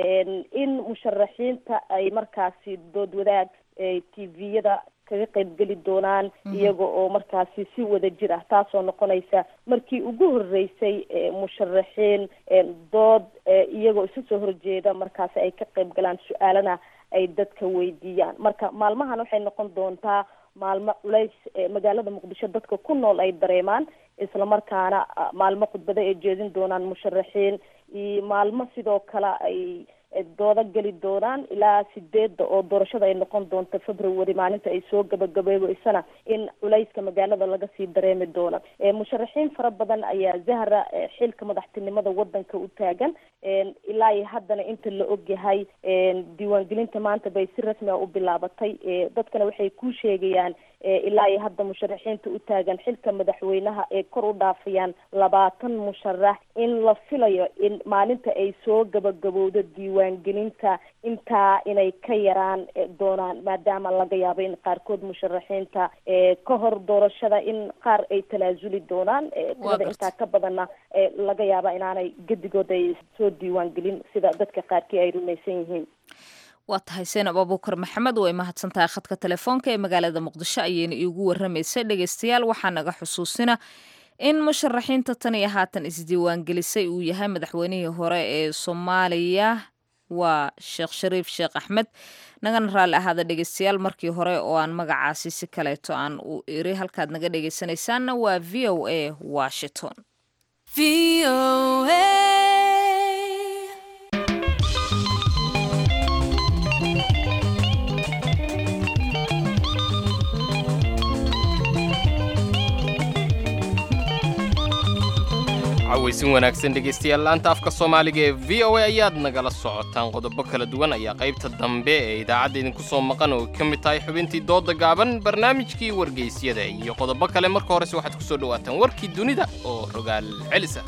in musharaxiinta ay markaasi dood wadaag tviyada kaga qaybgeli doonaan iyaga oo markaasi si wada jir ah taasoo noqonaysa markii ugu horeysay musharaxiin dood iyagoo isu soo horjeeda markaasi ay ka qayb galaan su-aalana ay dadka weydiiyaan marka maalmahan waxay noqon doontaa maalmo culays magaalada muqdisho dadka ku nool ay dareemaan islamarkaana maalmo khudbado ay jeedin doonaan musharaxiin iyo maalmo sidoo kale ay doodo geli doonaan ilaa sideedda oo doorashada ay noqon doonto february maalinta ay soo gabagabeebeysana in culayska magaalada laga sii dareemi doono musharaxiin fara badan ayaa zahra xilka madaxtinimada wadanka u taagan ilaa iyo haddana inta la ogyahay diiwaangelinta maanta bay si rasmi a u bilaabatay dadkana waxay ku sheegayaan ilaa iyo hadda musharaxiinta u taagan xilka madaxweynaha ee kor u dhaafayaan labaatan musharax in la filayo in maalinta ay soo gabagabowdo diiwaangelinta intaa inay ka yaraan doonaan maadaama laga yaabo in qaarkood musharaxiinta ka hor doorashada in qaar ay talaasuli doonaan tirada intaa ka badanna laga yaaba inaanay gedigood ay soo diiwaangelin sida dadka qaarkii ay rumaysan yihiin waa tahay seenab abuukar maxamed way mahadsan tahay khadka telefoonka ee magaalada muqdisho ayayna iigu warramaysay dhegeystayaal waxaa naga xusuusina in musharaxiinta tan iyo haatan isdiiwaangelisay uu yahay madaxweynihii hore ee soomaaliya waa sheekh shariif sheekh axmed nagana raalli ahaada dhegeystayaal markii hore oo aan magacaasi si kaleeto aan u iri halkaad naga dhegeysanaysaanna waa v o a washington cawaysin wanaagsan dhegaystayaal laanta afka soomaaliga ee v o a ayaad nagala socotaan qodobo kala duwan ayaa qaybta dambe ee idaacadda idinku soo maqan oo ka mid tahay xubintii dooda gaaban barnaamijkii wargeysyada iyo qodobo kale marka horese waxaad ku soo dhowaataan warkii dunida oo rogaal celisa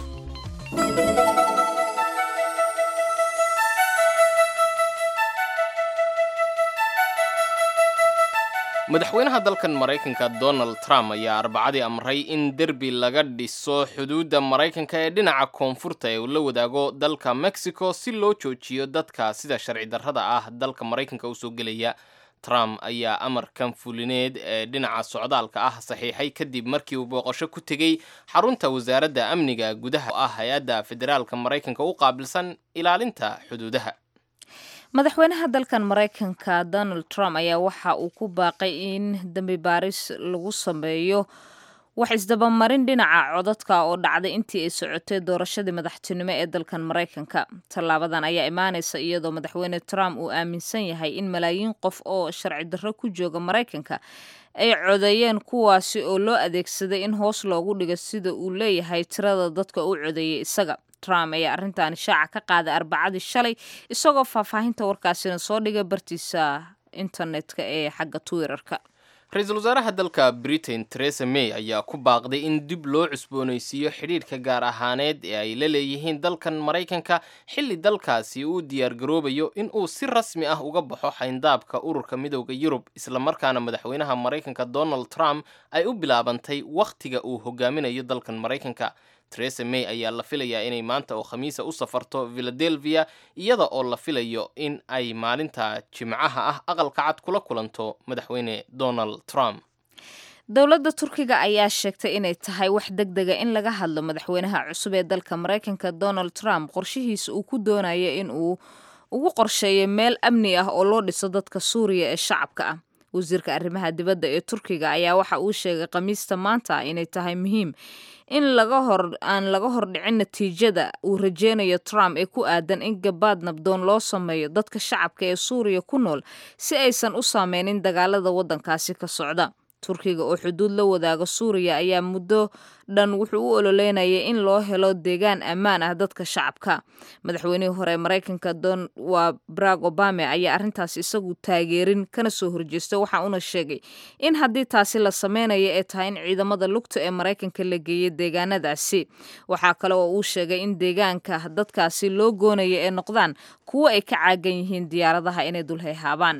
madaxweynaha dalkan maraykanka donald trump ayaa arbacadii amray in derbi laga dhiso xuduudda maraykanka ee dhinaca koonfurta ee uu la wadaago dalka mexico si loo joojiyo dadka sida sharci darrada ah dalka maraykanka usoo gelaya trump ayaa amarkan fulineed ee dhinaca socdaalka ah saxiixay kadib markii uu booqasho ku tegey xarunta wasaaradda amniga gudaha oo ah hay-adda federaalka maraykanka u qaabilsan ilaalinta xuduudaha madaxweynaha dalkan maraykanka donald trump ayaa waxa uu ku baaqay in dembi baaris lagu sameeyo wax isdabamarin dhinaca codadka oo dhacday intii ay socotay doorashadii madaxtinimo ee dalkan maraykanka tallaabadan ayaa imaanaysa iyadoo madaxweyne trump uu aaminsan yahay in malaayiin qof oo sharci darro ku jooga maraykanka ay codeeyeen kuwaasi oo loo adeegsaday in hoos loogu dhigo sida uu leeyahay tirada dadka u codeeyay isaga trump ayaa arrintan shaaca ka qaaday arbacadii shalay isagoo faahfaahinta warkaasina soo dhigay bartiisa internetka ee xagga twitterka ra-iisul wasaaraha dalka britain teresa may ayaa ku baaqday in dib loo cusboonaysiiyo xidhiidhka gaar ahaaneed ee ay la leeyihiin dalkan maraykanka xilli dalkaasi uu diyaargaroobayo in uu si rasmi ah uga baxo xayndaabka ururka midowda yurub islamarkaana madaxweynaha maraykanka donald trump ay u bilaabantay wakhtiga uu hogaaminayo dalkan maraykanka teresa may ayaa la filayaa inay maanta oo khamiisa u safarto philadelphia iyada oo la filayo in ay maalinta jimcaha ah aqalka cad kula kulanto madaxweyne donald trump dowladda turkiga ayaa sheegtay inay tahay wax deg dega in laga hadlo madaxweynaha cusub ee dalka maraykanka donald trump qorshihiisa uu ku doonayo in uu ugu qorsheeyo meel amni ah oo loo dhiso dadka suuriya ee shacabka ah wasiirka arrimaha dibadda ee turkiga ayaa waxa uu sheegay khamiista maanta inay tahay muhiim in laga hor aan laga hordhicin natiijada uu rajeynayo trump ee ku aadan in gabaad nabdoon loo sameeyo dadka shacabka ee suuriya ku nool si aysan u saameynin dagaalada waddankaasi ka socda turkiga oo xuduud la wadaaga suuriya ayaa muddo dhan wuxuu u ololeynayay in loo helo deegaan ammaan ah dadka shacabka madaxweynihii hore maraykanka don waa barack obame ayaa arrintaas isagu taageerin kana soo horjeesta waxa uuna sheegay in haddii taasi la sameynayo ee tahay in ciidamada lugta ee maraykanka la geeyay deegaanadaasi waxaa kale oo uu sheegay in deegaanka dadkaasi loo goonayo ee noqdaan kuwo ay ka caagan yihiin diyaaradaha inay dulhayhaabaan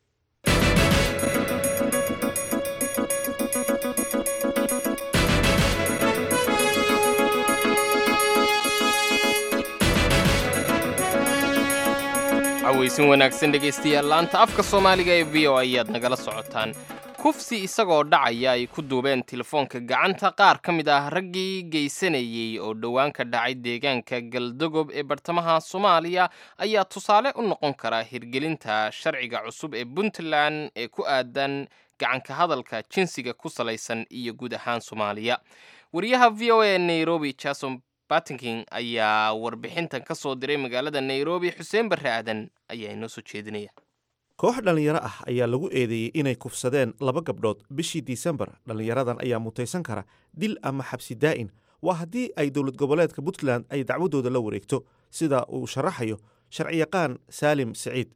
cawaysin wanaagsan dhegaystayaal laanta afka soomaaliga ee v o ayaad nagala socotaan kufsi isagoo dhacaya ay ku duubeen telefoonka gacanta qaar ka mid ah raggii geysanayey oo dhowaan ka dhacay deegaanka galdogob ee bartamaha soomaaliya ayaa tusaale u noqon kara hirgelinta sharciga cusub ee puntland ee ku aadan gacanka hadalka jinsiga ku salaysan iyo guud ahaan soomaaliya wariyaha v o a nairobi jason batinking ayaa warbixintan ka soo diray magaalada nairobi xuseen barre aadan ayaa inoo soo jeedinaya koox dhallinyaro ah ayaa lagu eedeeyey inay kufsadeen laba gabdhood bishii disembar dhallinyaradan ayaa mutaysan kara dil ama xabsi daa'in waa haddii ay dowlad goboleedka puntland ay dacwadooda la wareegto sida uu sharaxayo sharciyaqaan saalim siciid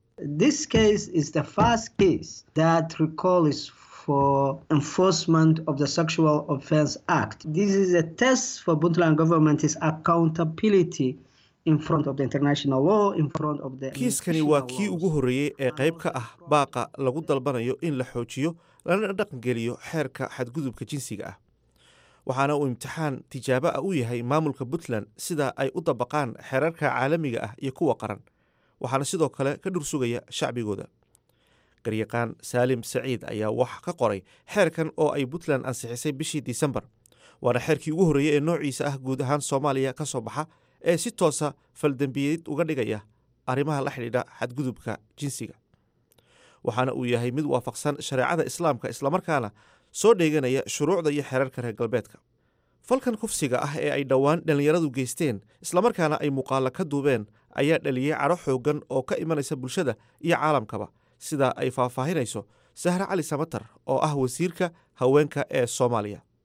for enforcement of the Sexual Offense Act. This is a test for Puntland government's accountability in front of the international law, in front of the kiiskani waa kii ugu horreeyey ee qayb ka ah baaqa lagu dalbanayo in la xoojiyo lana dhaqangeliyo xeerka xadgudubka jinsiga ah waxaana uu imtixaan tijaabo ah u yahay maamulka puntland sida ay u dabaqaan xeerarka caalamiga ah iyo kuwa qaran waxaana sidoo kale ka dhursugaya shacbigooda garyaqaan saalim saciid ayaa wax ka qoray xeerkan oo ay puntland ansixisay bishii disembar waana xeerkii ugu horreeyey ee noociisa ah guud ahaan soomaaliya ka soo baxa ee si toosa faldembiyeed uga dhigaya arrimaha la xidhiidha xadgudubka jinsiga waxaana uu yahay mid waafaqsan shareecada islaamka islamarkaana soo dheeganaya shuruucda iyo xeerarka reer galbeedka falkan kufsiga ah ee ay dhowaan dhallinyaradu geysteen islamarkaana ay muuqaalla ka duubeen ayaa dhaliyey cadho xooggan oo ka imanaysa bulshada iyo caalamkaba sida ay faahfaahinayso sahre cali samatar oo ah wasiirka haweenka ee soomaaliya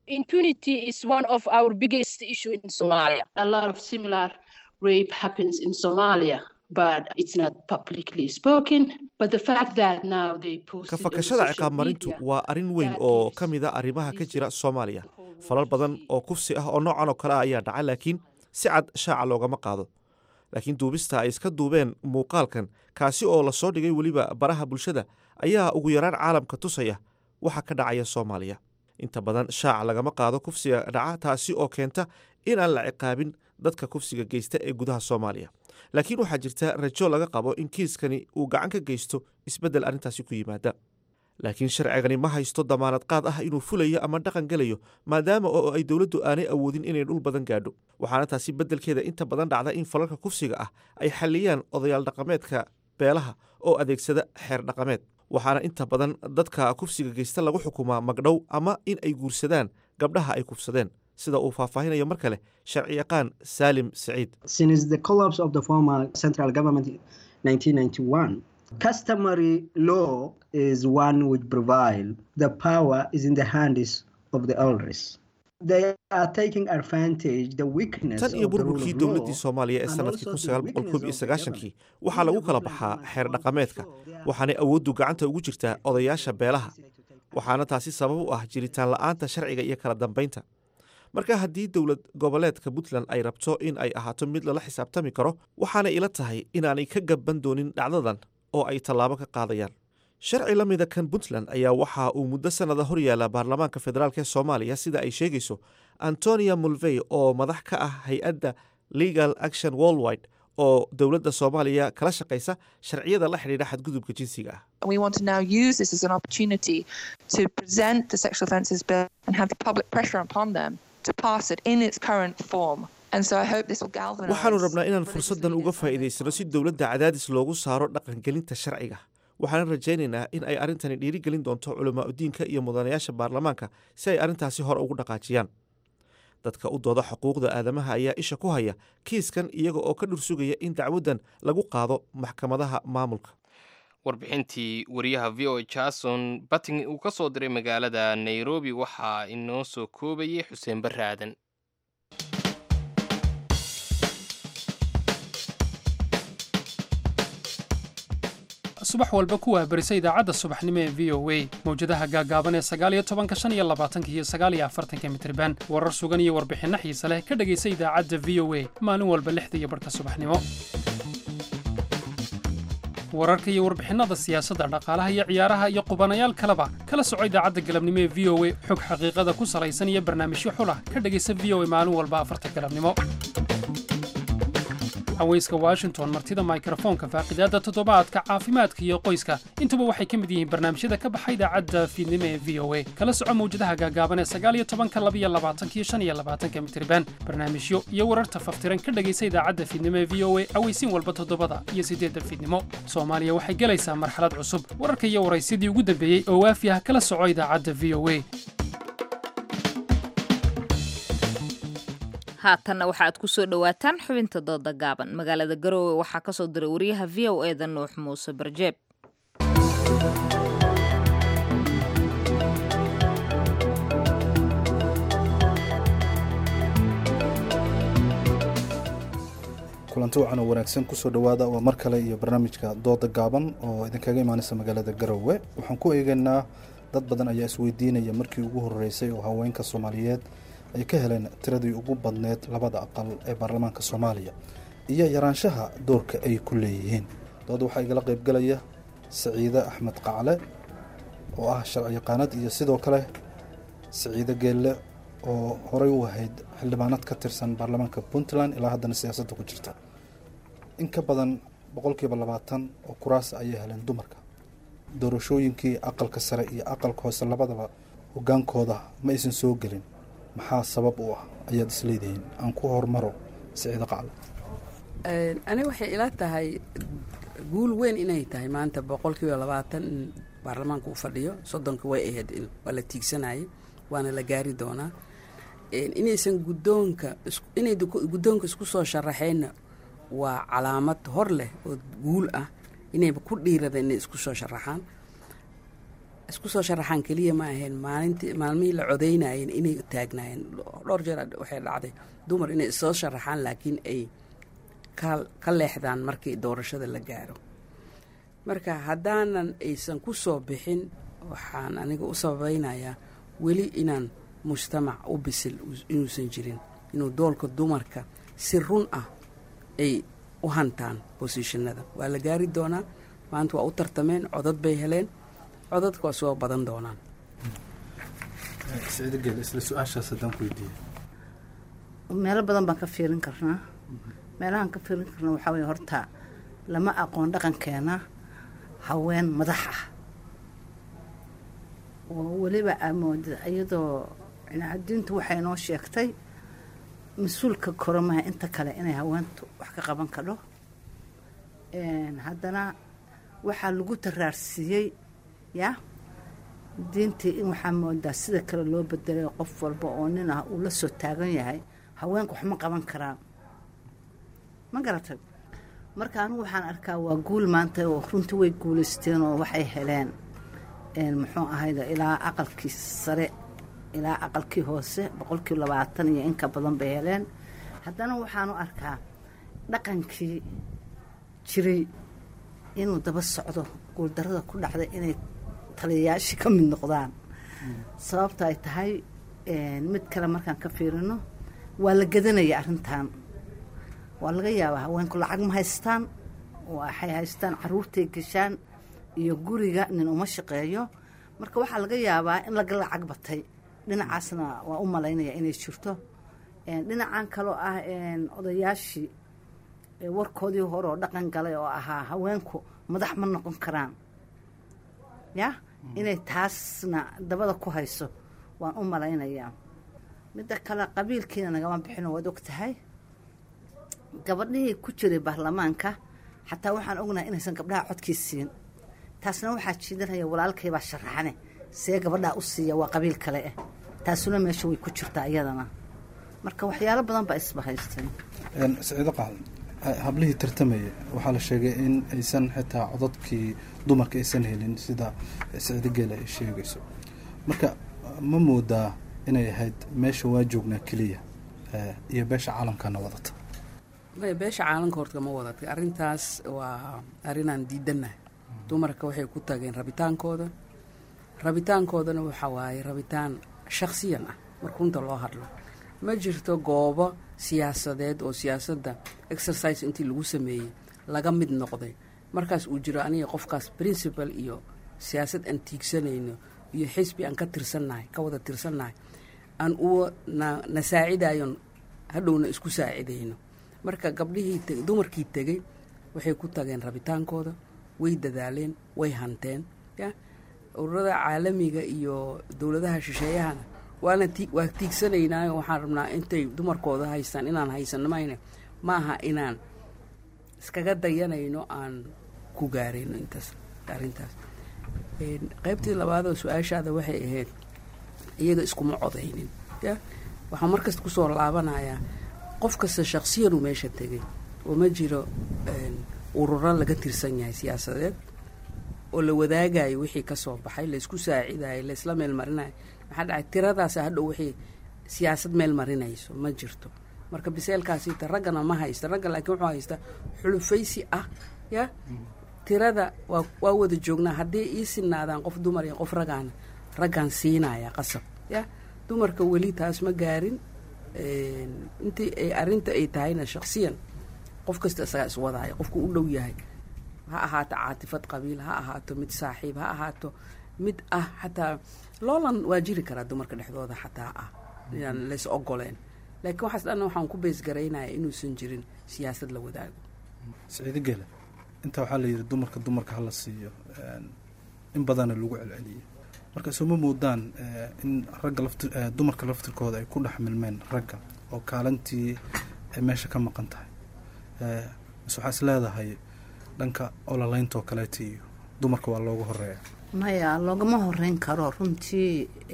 impunity is one of our biggest issue in Somalia. A lot of similar rape happens in Somalia, but it's not publicly spoken. But the fact that now they post ka fakashada ciqaab marintu waa arrin weyn oo ka mid a arrimaha ka jira soomaaliya falal badan oo kufsi ah oo noocan oo kale ah ayaa dhaca laakiin si cad shaaca loogama qaado laakiin duubista ay iska duubeen muuqaalkan kaasi oo lasoo dhigay weliba baraha bulshada ayaa ugu yaraan caalamka tusaya waxa ka dhacaya soomaaliya inta badan shaaca lagama qaado kufsiga dhaca taasi oo keenta in aan la ciqaabin dadka kufsiga geysta ee gudaha soomaaliya laakiin waxaa jirta rajo laga qabo in kiiskani uu gacan ka geysto isbeddel arrintaasi ku yimaada laakiin sharcigani ma haysto damaanad qaad ah inuu fulayo ama dhaqan gelayo maadaama oo ay dowladdu aanay awoodin inay dhul badan gaadho waxaana taasi beddelkeeda inta badan dhacda in falalka kufsiga ah ay xalliyaan odayaal dhaqameedka beelaha oo adeegsada xeer dhaqameed waxaana inta badan dadka kufsiga geysta lagu xukumaa magdhow ama in ay guursadaan gabdhaha ay kufsadeen sida uu faahfaahinayo mar kale sharci yaqaan saalim saciid Since the collapse of the former central government in 1991, customary law is one which prevail. The power is in the hands of the elders. They are taking advantage the weakness tan iyo of the rule burburkii of dowladdii law soomaaliya ee and sanadkii also kun the sagaal boqol weakness koob iyo of the sagaashankii waxaa lagu kala baxaa xeer dhaqameedka waxaanay awooddu gacanta ugu jirtaa odayaasha beelaha waxaana taasi sabab u ah jiritaan la'aanta sharciga iyo kala dambaynta marka haddii dowlad goboleedka puntland ay rabto in ay ahaato mid lala xisaabtami karo waxaanay ila tahay inaanay ka gaban doonin dhacdadan oo ay tallaabo ka qaadayaan sharci la mida kan puntland ayaa waxa uu muddo sannada hor yaala baarlamaanka federaalk ee soomaaliya sida ay sheegayso antonia mulvey oo madax ka ah hay-adda legal action worldwide oo dowladda soomaaliya kala shaqaysa sharciyada la xidhiidha xadgudubka jinsiga ah And we want to now use this as an opportunity to present the Sexual Offences Bill and have the public pressure upon them to pass it in its current form. And so I hope this will galvanise. waxaanu rabnaa inaan fursaddan uga faa'iidaysano si dowladda cadaadis loogu saaro dhaqangelinta sharciga waxaan rajaynaynaa in ay arrintani dhiirigelin doonto culamaauddiinka iyo mudanayaasha baarlamaanka si ay arrintaasi hore ugu dhaqaajiyaan dadka u dooda xuquuqda aadamaha ayaa isha ku haya kiiskan iyaga oo ka dhursugaya in dacwaddan lagu qaado maxkamadaha maamulka warbixintii wariyaha v o jason batting uu ka soo diray magaalada nairobi waxaa inoo soo koobayay xuseen barre aadan subax walba ku waahbarisa idaacadda subaxnimo ee v o a mawjadaha gaagaaban ee sagaaliyo tobanka shan iyo labaatanka iyo sagaaliyo afartanka mitriban warar sugan iyo warbixinno xiise leh ka dhegaysa idaacadda v o a maalin walba lixda iyo barhka subaxnimo wararka iyo warbixinnada siyaasadda dhaqaalaha iyo ciyaaraha iyo qubanayaal kaleba kala soco idaacadda galabnimo ee v o a xog xaqiiqada ku salaysan iyo barnaamijyo xulah ka dhegaysa v o a maalin walba afarta galabnimo haweyska washington martida mikrofoonka faaqidaadda toddobaadka caafimaadka iyo qoyska intuba waxay ka mid yihiin barnaamijyada ka baxa idaacadda fiidnimo ee v o a kala soco mawjadaha gaagaaban ee sagaaliyo tobanka labiyo labaatanka iyo shan iyo labaatanka mitriban barnaamijyo iyo wararta faftiran ka dhegaysa idaacadda fiidnimo ee v o a aweysiin walba toddobada iyo siddeedda fiidnimo soomaaliya waxay gelaysaa marxalad cusub wararka iyo waraysyadii ugu dambeeyey oo waafi ah kala soco idaacadda v o a haatanna waxaaad ku soo dhowaataan xubinta dooda gaaban magaalada garoowe waxaa ka soo diray wariyaha v o eda nuux muuse barjeeb kulanti wacan oo wanaagsan kusoo dhowaada waa mar kale iyo barnaamijka dooda gaaban oo idinkaga imaanaysa magaalada garowe waxaan ku eegaynaa dad badan ayaa isweydiinaya markii ugu horeysay oo haweenka soomaaliyeed ay ka heleen tiradii ugu badneed labada aqal ee baarlamaanka soomaaliya iyo yaraanshaha doorka ay ku leeyihiin dooda waxaa igala qaybgalaya saciide axmed qacle oo ah sharci yaqaanad iyo sidoo kale saciide geelle oo horey u ahayd xildhibaanad ka tirsan baarlamaanka puntland ilaa haddana siyaasadda ku jirta in ka badan boqolkiiba labaatan oo kuraas ayay heleen dumarka doorashooyinkii aqalka sare iyo aqalka hoose labadaba hogaankooda ma aysan soo gelin maxaa sabab u ah ayaad isleedihiin aan ku hormaro siciido qacle ani waxay ila tahay guul weyn inay tahay maanta boqolkiiba labaatan in baarlamaanka uu fadhiyo soddonka way ahayd waa la tiigsanayay waana la gaari doonaa inaysan gudoonka inay guddoonka isku soo sharaxeenna waa calaamad hor leh oo guul ah inayba ku dhiirada inay isku soo sharaxaan isku soo sharaxaan keliya ma ahayn maalintii maalmihii la codaynayeen inay taagnaayeen dhowr jeer waxay dhacday dumar inay soo sharaxaan laakiin ay ka leexdaan markii doorashada la gaaro marka haddaanan aysan ku soo bixin waxaan aniga u sabaynayaa weli inaan mujtamac u bisil inuusan jirin inuu doolka dumarka si run ah ay u hantaan bosishinada waa la gaari doonaa maanta waa u tartameen codad bay heleen codadka waa soo badan doonaan sicdogel isla su-aashaas haddaan ku weydiiye meelo badan baan ka fiirin karnaa meelahaan ka fiirin karna waxaa weye horta lama aqoon dhaqankeena haween madax ah oo weliba amoodid iyadoo cinaadiintu waxay noo sheegtay mas-uulka koramaha inta kale inay haweentu wax ka qaban kadho haddana waxaa lagu taraarsiiyey ya diintii in waxaa moodaa sida kale loo bedelay qof walba oo nin ah uu la soo taagan yahay haweenku wax ma qaban karaan ma garatay marka anigu waxaan arkaa waa guul maanta oo runtii way guulaysteen oo waxay heleen muxuu ahayda ilaa aqalkii sare ilaa aqalkii hoose boqolkii labaatan iyo inka badan bay heleen haddana waxaanu arkaa dhaqankii jiray inuu daba socdo guuldarada ku dhacday inay taliyayaashii ka mid noqdaan sababta ay tahay mid kale markaan ka fiirino waa la gadanaya arrintan waa laga yaabaa haweenku lacag ma haystaan waxay haystaan caruurtay gashaan iyo guriga nin uma shaqeeyo marka waxaa laga yaabaa in laga lacag batay dhinacaasna waa u malaynaya inay jirto dhinacan kaloo ah odayaashii warkoodii hore oo dhaqan galay oo ahaa haweenku madax ma noqon karaan ya inay taasna dabada ku hayso waan u malaynayaa midda kale qabiilkiina nagama bixino waad og tahay gabadhihii ku jiray baarlamaanka xataa waxaan ognahay inaysan gabdhaha codkii siin taasna waxaa jiidanaya walaalkaybaa sharaxane see gabadhaa u siiya waa qabiil kale ah taasuna meesha way ku jirtaa iyadana marka waxyaalo badan baa isbahaystay siciido qaadan hablihii tartamaya waxaa la sheegay in aysan xitaa codadkii dumarka aysan helin sida siciido geela ay sheegayso marka ma moodaa inay ahayd meesha waa joognaa keliya iyo beesha caalamkana wadata maya beesha caalamka horta ma wadatay arrintaas waa arrinaan diidanahay dumarka waxay ku tageen rabitaankooda rabitaankoodana waxaa waaye rabitaan shakhsiyan ah marka runta loo hadlo ma jirto goobo siyaasadeed oo siyaasadda exercise intii lagu sameeyey laga mid noqday markaas uu jiro aniga qofkaas principal iyo siyaasad aan tiigsanayno iyo xisbi aan ka tirsannahay ka wada tirsannahay aan uwa na na saacidayon hadhowna isku saacidayno marka gabdhihii dumarkii tegey waxay ku tageen rabitaankooda way dadaaleen way hanteen ya ururada caalamiga iyo dowladaha shisheeyahana waana ti waa tiigsanaynaayo waxaan rabnaa intay dumarkooda haystaan inaan haysano mayne maaha inaan iskaga dayanayno aan ku gaarayno intaas arrintaas qaybtii labaadoo su-aashaada waxay ahayd iyaga iskuma codaynin ya waxaan markasta kusoo laabanayaa qof kasta shaksiyanu meesha tegay oo ma jiro ururo laga tirsan yahay siyaasadeed oo la wadaagayo wixii ka soo baxay laysku saacidayo laysla meel marinayo maxaa dhacay tiradaas hadhow wixii siyaasad meel marinayso ma jirto marka biseelkaasita raggana ma haysta ragga laakiin wuxuu haysta xulufaysi ah ya tirada waa waa wada joognaa haddii ii sinaadaan qof dumar iyo qof ragaana raggaan siinaya qasab ya dumarka weli taas ma gaarin intii ay arrinta ay tahayna shaksiyan qof kasta isagaa iswadaayo qofku u dhow yahay ha ahaato caatifad qabiil ha ahaato mid saaxiib ha ahaato mid ah xataa loolan waa jiri karaa dumarka dhexdooda xataa ah inaan lays ogoleen laakiin waxaas dhan waxaan ku beesgaraynaya inuusan jirin siyaasad la wadaago siciido gele intaa waxaa la yidhi dumarka dumarka hala siiyo in badana lagu celceliyey marka soo ma moodaan in ragga lafti dumarka laftirkooda ay ku dhex milmeen ragga oo kaalintii ay meesha ka maqan tahay mise waxaa is leedahay dhanka ololeyntoo kaleeta iyo dumarka waa loogu horeeya maya loogama horeyn karo runtii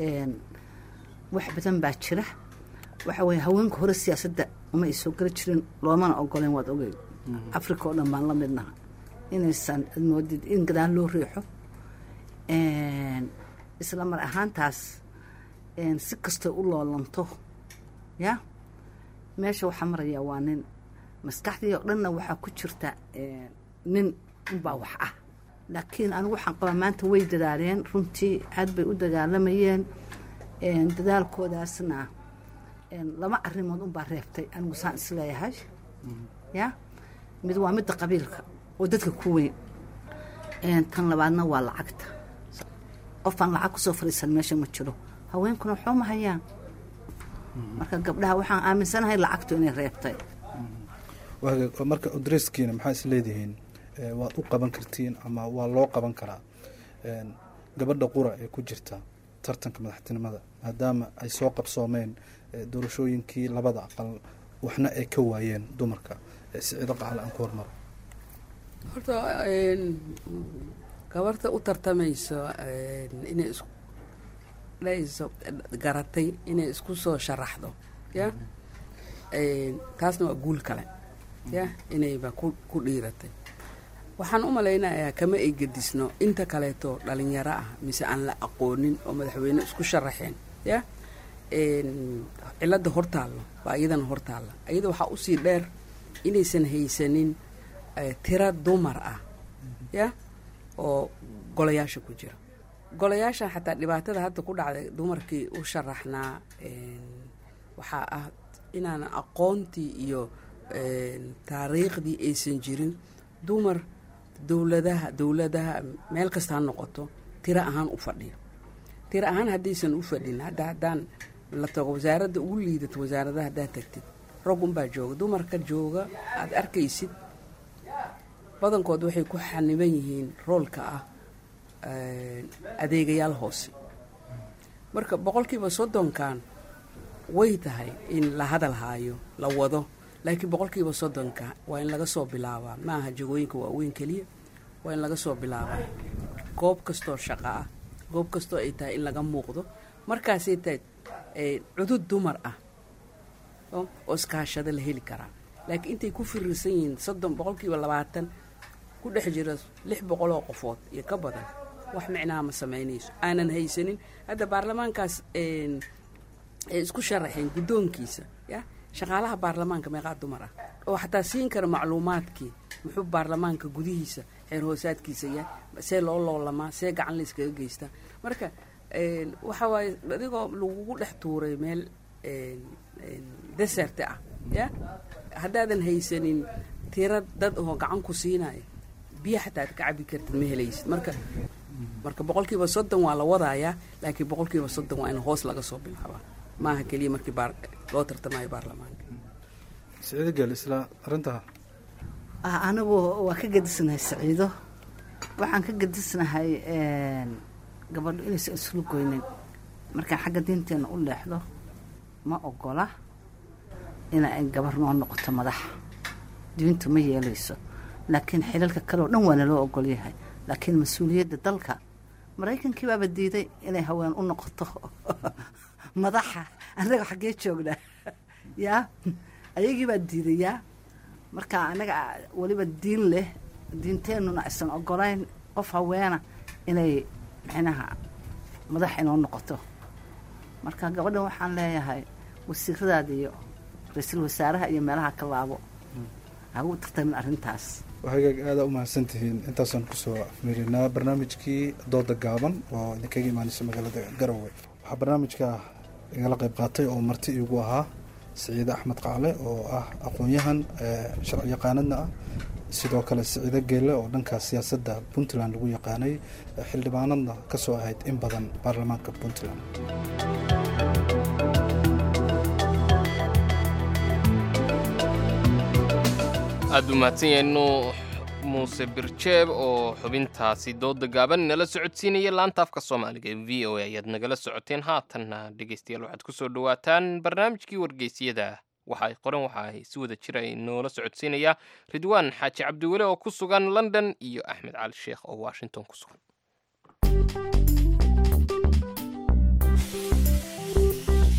wax badan baa jira waxa weye haweenka hore siyaasadda uma ay soo geli jirin loomana ogoleen waad ogey africa oo dhan baan la midnaha inaysan moodid in gadaal loo riixo isla mar ahaantaas si kastoo u loolanto ya meesha waxaa marayaa waa nin maskaxdii oo dhanna waxaa ku jirta nin unbaa wax ah laakiin anigu waxaan qabaa maanta way dadaaleen runtii aad bay u dagaalamayeen dadaalkoodaasna laba arrimood unbaa reebtay anigu saan isleeyahay ya mid waa midda qabiilka oo dadka ku weyn tan labaadna waa lacagta qofaan lacag kusoo fadhiisan meesha ma jiro haweenkuna waxba ma hayaan marka gabdhaha waxaan aaminsanahay lacagtu inay reebtay marka odreskiina maxaa is leedihiin waad u qaban kartiin ama waa loo qaban karaa gabadha qura ee ku jirta tartanka madaxtinimada maadaama ay soo qabsoomeen doorashooyinkii labada aqal waxna ay ka waayeen dumarka siciido qacal aan ku hormaro horta gabarta u tartamayso inay isku dhayso garatay inay isku soo sharaxdo ya taasna waa guul kale ya inayba ku ku dhiiratay waxaan u malaynayaa kama ay gedisno inta kaleeto dhalinyaro ah mise aan la aqoonin oo madaxweyne isku sharaxeen ya cilada hortaallo waa iyadana hortaalla iyada waxaa usii dheer inaysan haysanin tira dumar ah ya oo golayaasha ku jira golayaashan xataa dhibaatada hadda ku dhacday dumarkii u sharaxnaa waxaa ah inaan aqoontii iyo taariikhdii aysan jirin dumar dowladaha dowladaha meel kasta ha noqoto tiro ahaan u fadhiyo tiro ahaan haddaysan u fadhin hadda haddaan la tago wasaaradda ugu liidato wasaaradaha haddaad tagtid rag unbaa jooga dumarka jooga aada arkaysid badankood waxay ku xaniban yihiin roolka ah adeegayaal hoose marka boqolkiiba soddonkan way tahay in la hadal haayo la wado laakiin boqolkiiba soddonka waa in laga soo bilaabaa ma aha jagooyinka waaweyn keliya waa in laga soo bilaabaa goob kastoo shaqo ah goob kastoo ay tahay in laga muuqdo markaasay tahay cudud dumar ah oo iskaashada la heli karaa laakiin intay ku firirsan yihiin soddon boqolkiiba labaatan ku dhex jira lix boqoloo qofood iyo ka badan wax micnaha ma samaynayso aanan haysanin hadda baarlamaankaas ay isku sharaxeen guddoonkiisa ya shaqaalaha baarlamaanka meeqaa dumar ah oo xataa siin kara macluumaadkii muxuu baarlamaanka gudihiisa xeer hoosaadkiisa yahay see loo loolamaa see gacan layskaga geystaa marka waxa waaye adigoo lagugu dhex tuuray meel deserte ah ya haddaadan haysanin tira dad oo gacan ku siinaya biyo xataa ad ka cabi kartid ma helaysid marka marka boqolkiiba soddon waa la wadayaa laakiin boqolkiiba soddon waa in hoos laga soo bilaabaa maaha keliya markii loo tartamayo baarlamaanka siciido geel isla arrintaa anigu waa ka gedisnahay saciido waxaan ka gedisnahay gabadho inaysan islu goynin markaan xagga diinteenna u leexdo ma ogola ina ay gabar noo noqoto madaxa diintu ma yeelayso laakiin xilalka kale oo dhan waana loo ogol yahay laakiin mas-uuliyadda dalka maraykankii baaba diiday inay haween u noqoto madaxa annaga xaggee joognaa yaa ayagii baa diiday yaa marka annaga weliba diin leh diinteennuna aysan ogolayn qof haweena inay micnaha madax inoo noqoto marka gabadhan waxaan leeyahay wasiiradaada iyo ra-iisul wasaaraha iyo meelaha ka laabo hagu tartamin arrintaas waxay aada u mahadsan tihiin intaasaan kusoo afmeerinaa barnaamijkii dooda gaaban oo idinkaga imaanaysa magaalada garowe waxaa barnaamijka igala qayb qaatay oo marti iigu ahaa siciide axmed qacle oo ah aqoon-yahan sharci yaqaanadna ah sidoo kale siciide geelle oo dhanka siyaasadda puntland lagu yaqaanay xildhibaanadna ka soo ahayd in badan baarlamaanka puntland aada u mahadsan yahay nuux muuse birjeeb oo xubintaasi dooda gaaban nala socodsiinaya laanta afka soomaaliga ee v o a ayaad nagala socoteen haatanna dhegeystayaal waxaad kusoo dhawaataan barnaamijkii wargeysyada waxa ay qoran waxa ay si wada jira noola socodsiinaya ridwaan xaaji cabdiweli oo ku sugan london iyo axmed cali sheekh oo washington ku sugan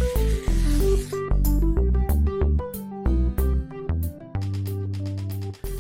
ku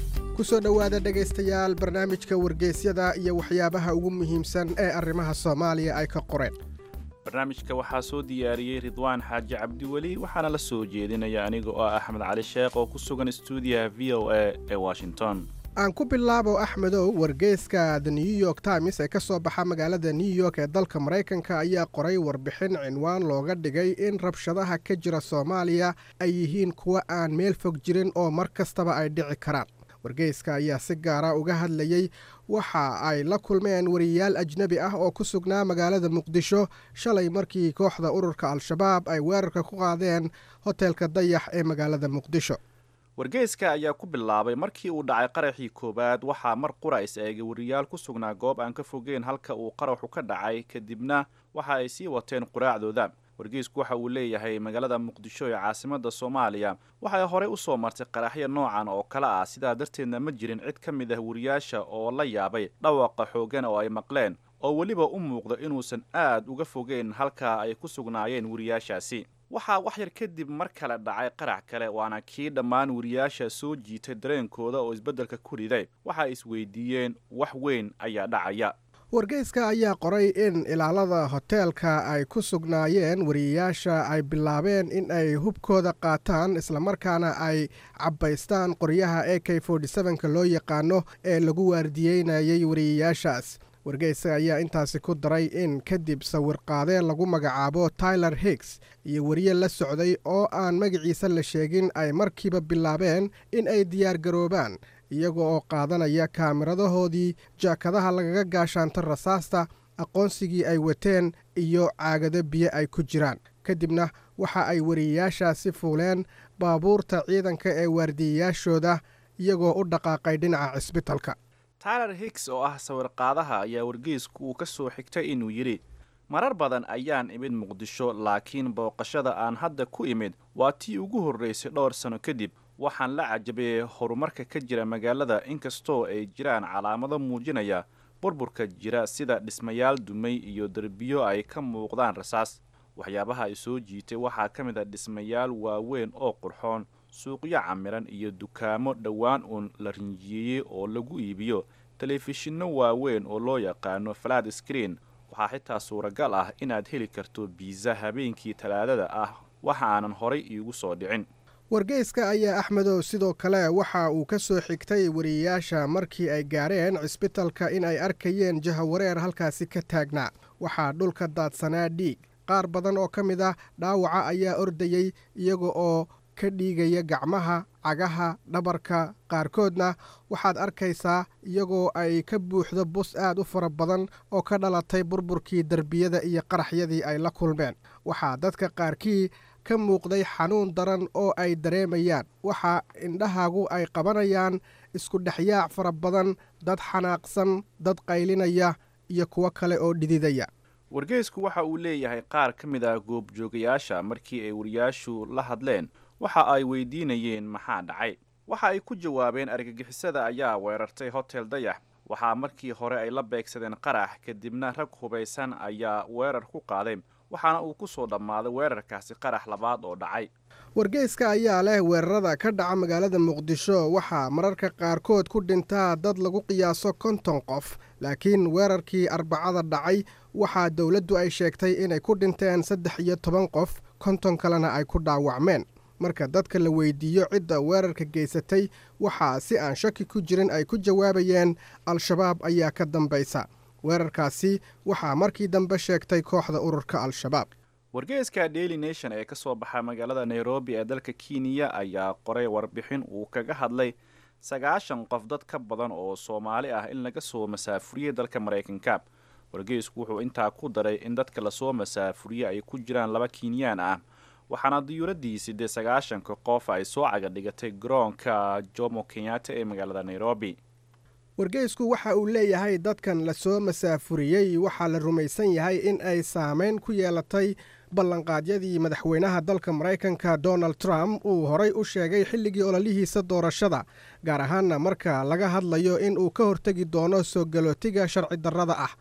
kusoo dhowaada dhegaystayaal barnaamijka wargeysyada iyo waxyaabaha ugu muhiimsan ee arrimaha soomaaliya ay ka qoreen barnaamijka waxaa soo diyaariyey ridwaan xaaji cabdiweli waxaana la soo jeedinaya aniga oo ah axmed cali sheekh oo ku sugan stuudiyaha v o a ee washington aan ku bilaabo axmedow wargeyska the new york times ee ka soo baxa magaalada new york ee dalka maraykanka ayaa qoray warbixin cinwaan looga dhigay in rabshadaha ka jira soomaaliya ay yihiin kuwa aan meel fog jirin oo mar kastaba ay dhici karaan wargeyska ayaa si gaara uga hadlayey waxa ay la kulmeen wariyayaal ajnebi ah oo ku sugnaa magaalada muqdisho shalay markii kooxda ururka al-shabaab ay weerarka ku qaadeen hoteelka dayax ee magaalada muqdisho wargeyska ayaa ku bilaabay markii uu dhacay qaraxii koowaad waxaa mar qura is eegay wariyaal ku sugnaa goob aan ka fogeen halka uu qaraxu ka dhacay kadibna waxa ay sii wateen quraacdooda wargeysku waxa uu leeyahay magaalada muqdisho ee caasimadda soomaaliya waxay horey u soo martay qaraxyo noocan oo kale ah sidaa darteedna ma jirin cid ka mid ah wariyaasha oo la yaabay dhawaqa xooggan oo ay maqleen oo weliba u muuqda inuusan aad uga fogeyn halkaa ay ku sugnaayeen wariyaashaasi waxaa wax yar kadib mar kale dhacay qarax kale waana kii dhammaan wariyaasha soo jiitay dareenkooda oo isbeddelka ku riday waxa isweydiiyeen wax weyn ayaa dhacaya wargeyska ayaa qoray in ilaalada hoteelka ay ku sugnaayeen wariyayaasha ay bilaabeen in ay hubkooda qaataan islamarkaana ay cabbaystaan qoryaha a k ka loo yaqaano ee lagu waardiyeynayay wariyayaashaas wargeyska ayaa intaasi ku daray in kadib sawirqaadee lagu magacaabo tyler higgs iyo wariye la socday oo aan magaciisa la sheegin ay markiiba bilaabeen in ay diyaargaroobaan iyaga oo qaadanaya kaamiradahoodii jaakadaha lagaga gaashaanto rasaasta aqoonsigii ay wateen iyo caagado biyo ay ku jiraan kadibna waxa ay wariyayaashaasi fuuleen baabuurta ciidanka ee waardiyayaashooda iyagoo u dhaqaaqay dhinaca cisbitalka tyler higgs oo ah sawirqaadaha ayaa wargeysku uu ka soo xigtay inuu yidhi marar badan ayaan imid muqdisho laakiin booqashada aan hadda ku imid waa tii ugu horraysay dhowr sanno kadib waxaan la cajabayay horumarka ka jira magaalada inkastoo ay jiraan calaamado muujinaya burburka jira sida dhismayaal dumay iyo derbiyo ay ka muuqdaan rasaas waxyaabaha ay soo jiitay waxaa ka mid a dhismayaal waaweyn oo qurxoon suuqyo camiran iyo dukaamo dhowaan uun la rinjiyeeyey oo lagu iibiyo telefishinno waaweyn oo loo yaqaano flat screen waxaa xitaa suuragal ah inaad heli karto biisa habeenkii talaadada ah waxa aanan horay iigu soo dhicin wargeyska ayaa axmedow sidoo kale waxa uu ka soo xigtay wariyayaasha markii ay gaareen cisbitalka in ay arkayeen jahawareer halkaasi ka taagnaa waxaa dhulka daadsanaa dhiig qaar badan oo ka mid ah dhaawaca ayaa ordayey iyaga oo ka dhiigaya gacmaha cagaha dhabarka qaarkoodna waxaad arkaysaa iyagoo ay ka buuxdo bus aad u fara badan oo ka dhalatay burburkii derbiyada iyo qaraxyadii ay la kulmeen waxaa dadka qaarkii ka muuqday xanuun daran oo ay dareemayaan waxa indhahaagu ay qabanayaan isku dhexyaac fara badan dad xanaaqsan dad qaylinaya iyo kuwo kale oo dhididaya wargeysku waxa uu leeyahay qaar ka mid ah goobjoogayaasha markii ay wariyaashu la hadleen waxa ay weydiinayeen maxaa dhacay waxa ay ku jawaabeen argagixisada ayaa weerartay hotel dayax waxaa markii hore ay la beegsadeen qarax kadibna rag hubaysan ayaa weerar ku qaaday waxaana uu ku soo dhammaaday weerarkaasi qarax labaad oo dhacay wargeyska ayaa leh weerarada ka dhaca magaalada muqdisho waxaa mararka qaarkood ku dhintaa dad lagu qiyaaso konton qof laakiin weerarkii arbacada dhacay waxaa dowladdu ay sheegtay inay ku dhinteen saddex iyo toban qof konton kalena ay ku dhaawacmeen marka dadka la weydiiyo cidda weerarka geysatay waxaa si aan shaki ku jirin ay ku jawaabayeen al-shabaab ayaa ka dambaysa weerarkaasi waxaa markii dambe sheegtay kooxda ururka al-shabaab wargeyska daily nation ee ka soo baxa magaalada nairobi ee dalka kenya ayaa qoray warbixin uu kaga hadlay sagaashan qof dad ka badan oo soomaali ah in laga soo masaafuriyey dalka maraykanka wargeysku wuxuu intaa ku daray in dadka lasoo masaafuriyey ay ku jiraan laba kenyaan ah waxaana diyuuraddii siddeed sagaashanka qof ay soo caga dhigatay garoonka jomo kenyatta ee magaalada nairobi wargeysku waxa uu leeyahay dadkan lasoo masaafuriyey waxaa la rumaysan yahay in ay saameyn ku yeelatay ballanqaadyadii madaxweynaha dalka maraykanka donald trump uu horay u sheegay xilligii ololihiisa doorashada gaar ahaanna marka laga hadlayo in uu ka hortegi doono soo galootiga sharci darrada ah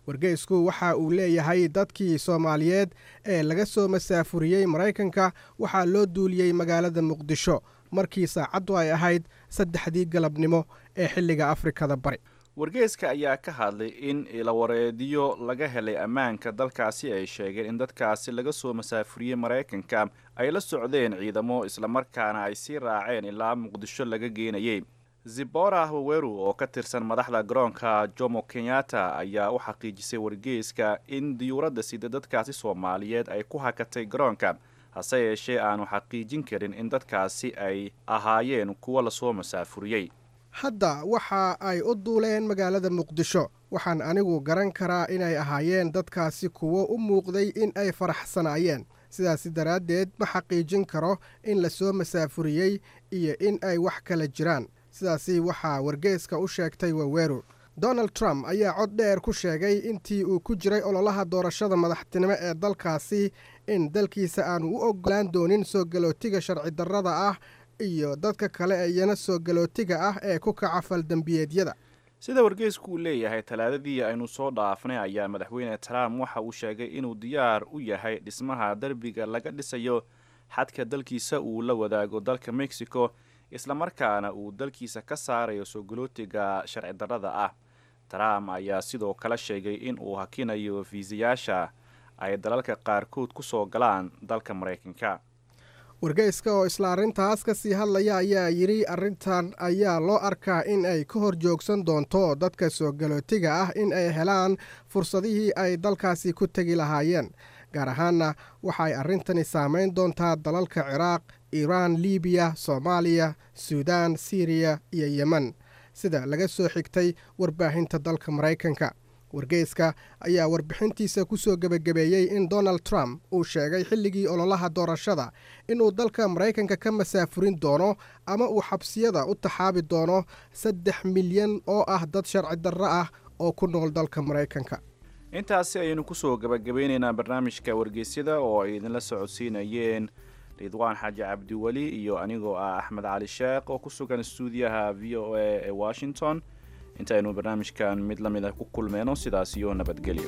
wargeysku waxa uu leeyahay dadkii soomaaliyeed ee laga soo masaafuriyey maraykanka waxaa loo duuliyey magaalada muqdisho markii saacaddu ay ahayd saddexdii galabnimo ee xilliga afrikada bari wargeeska ayaa ka hadlay in ilawareediyo laga helay ammaanka dalkaasi ay sheegeen in dadkaasi laga soo masaafuriyey maraykanka ay la socdeen ciidamo islamarkaana ay sii raaceen ilaa muqdisho laga geenayay zibora waweru oo ka tirsan madaxda garoonka jomo kenyatta ayaa u xaqiijisay wargeeska in diyuuradda sida dadkaasi soomaaliyeed ay ku hakatay garoonka hase yeeshee aanu xaqiijin karin in dadkaasi ay ahaayeen kuwo lasoo masaafuriyey hadda waxa ay u duuleen magaalada muqdisho waxaan anigu garan karaa inay ahaayeen dadkaasi kuwo u muuqday in ay faraxsanaayeen sidaasi daraaddeed ma xaqiijin karo in lasoo masaafuriyey iyo in ay wax kala jiraan sidaasi waxaa wargeeska u sheegtay waweru donald trump ayaa cod dheer ku sheegay intii uu ku jiray ololaha doorashada madaxtinimo ee dalkaasi in dalkiisa aanu u ogolaan doonin soo galootiga sharci darrada ah iyo dadka kale ee iyana soo galootiga ah ee ku kaca faldembiyeedyada sida wargeysku uu leeyahay talaadadii aynu soo dhaafnay ayaa madaxweyne trump waxa uu sheegay inuu diyaar u yahay dhismaha derbiga laga dhisayo xadka dalkiisa uu la wadaago dalka mexico islamarkaana uu dalkiisa ka saarayo soo galootiga sharci darrada ah trump ayaa sidoo kale sheegay in uu hakinayo fiisayaasha ay dalalka qaarkood ku soo galaan dalka maraykanka wargeyska oo isla arrintaas ka sii hadlaya ayaa yidhi arrintan ayaa loo arkaa in ay ka hor joogsan doonto dadka soo galootiga ah in ay helaan fursadihii ay dalkaasi ku tegi lahaayeen gaar ahaanna waxaay arrintani saamayn doontaa dalalka ciraaq iiraan libiya soomaaliya suudaan siriya iyo yemen sida laga soo xigtay warbaahinta dalka maraykanka wargeyska ayaa warbixintiisa ku soo gebagabeeyey in donald trump uu sheegay xilligii ololaha doorashada inuu dalka maraykanka ka masaafurin doono ama uu xabsiyada u taxaabi doono saddex milyan oo ah dad sharci darro ah oo ku nool dalka maraykanka intaasi ayaynu kusoo gabagabeyneynaa barnaamijka wargeysyada oo ay idinla socodsiinayeen ridwaan xaaji cabdiweli iyo anigoo ah axmed cali sheekh oo ku sugan stuudiyaha v o a ee washington intaynu barnaamijkan mid la mid ah ku kulmeyno sidaas iyo nabadgelyo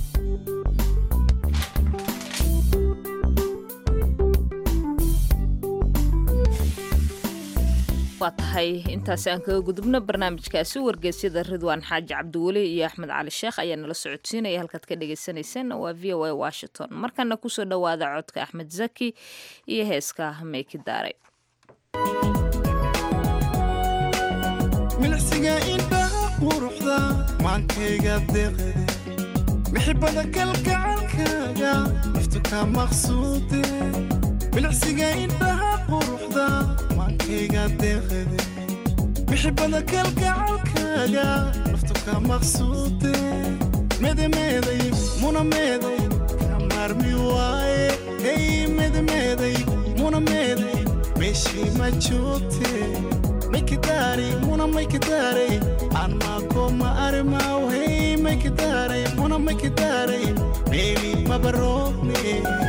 waa tahay intaasi aan kaga gudubno barnaamijkaasi wargeysyada ridwaan xaaji cabdiweli iyo axmed cali sheekh ayaa nala socodsiinaya halkaad ka dhagaysanayseen waa v o a washington markana kusoo dhowaada codka axmed zaki iyo heeska meeki daaray milcsiga indhaha quruxda maankayga deeqade mixibada kalgacalkaaga naftu ka maqsuude milcsiga indhaha quruxda maankayga deeqade mixibada kalgacalkaaga naftu ka maqsuude medemeeday muna meeday ka maarmi waaye hey medemeeday muna meeday meeshii ma joogte maykidare muna maykidare anmako ma arimaw hey maykidare muna maykidare meeli mabaroogne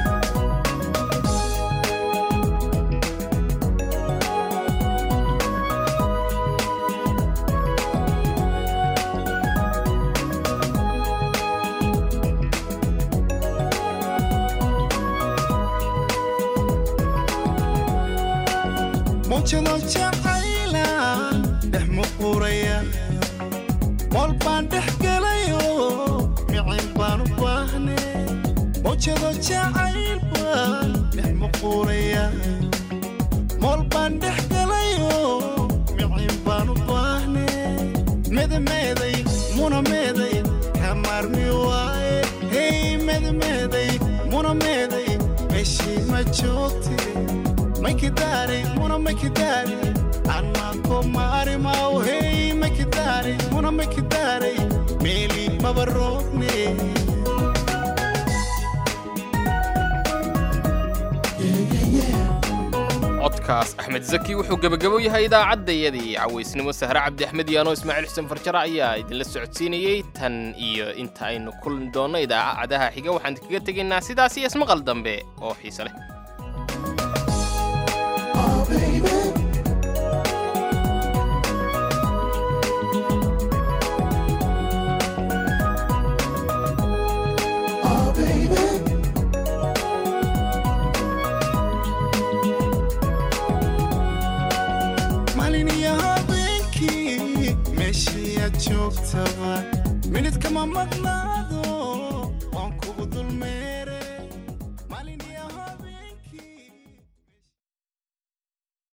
mujado jacayla dhex muquraya mool baan dhex gelayo micin baan u baahne mujado jacayl baan dhex muquraya mool baan dhex gelayo micin baan u baahne medemeeday muna meeday kamaarmi waaye hey medemeeday muna meeday meeshii ma joogte maykidare muna maykidare anmako ma arimaw hey maykidare muna maykidare meeli mabaroogne codkaas axmed zaki wuxuu gebagabo yahay idaacaddayadii cawaysnimo sahre cabdi axmed yaano ismaaciil xuseen farjara ayaa idinla socodsiinayey tan iyo inta aynu kulmi doonno idaacadaha xiga waxaan kaga tegaynaa sidaas iyo ismaqal dambe oo xiise leh meelaad joogtaba minid kama maqnaado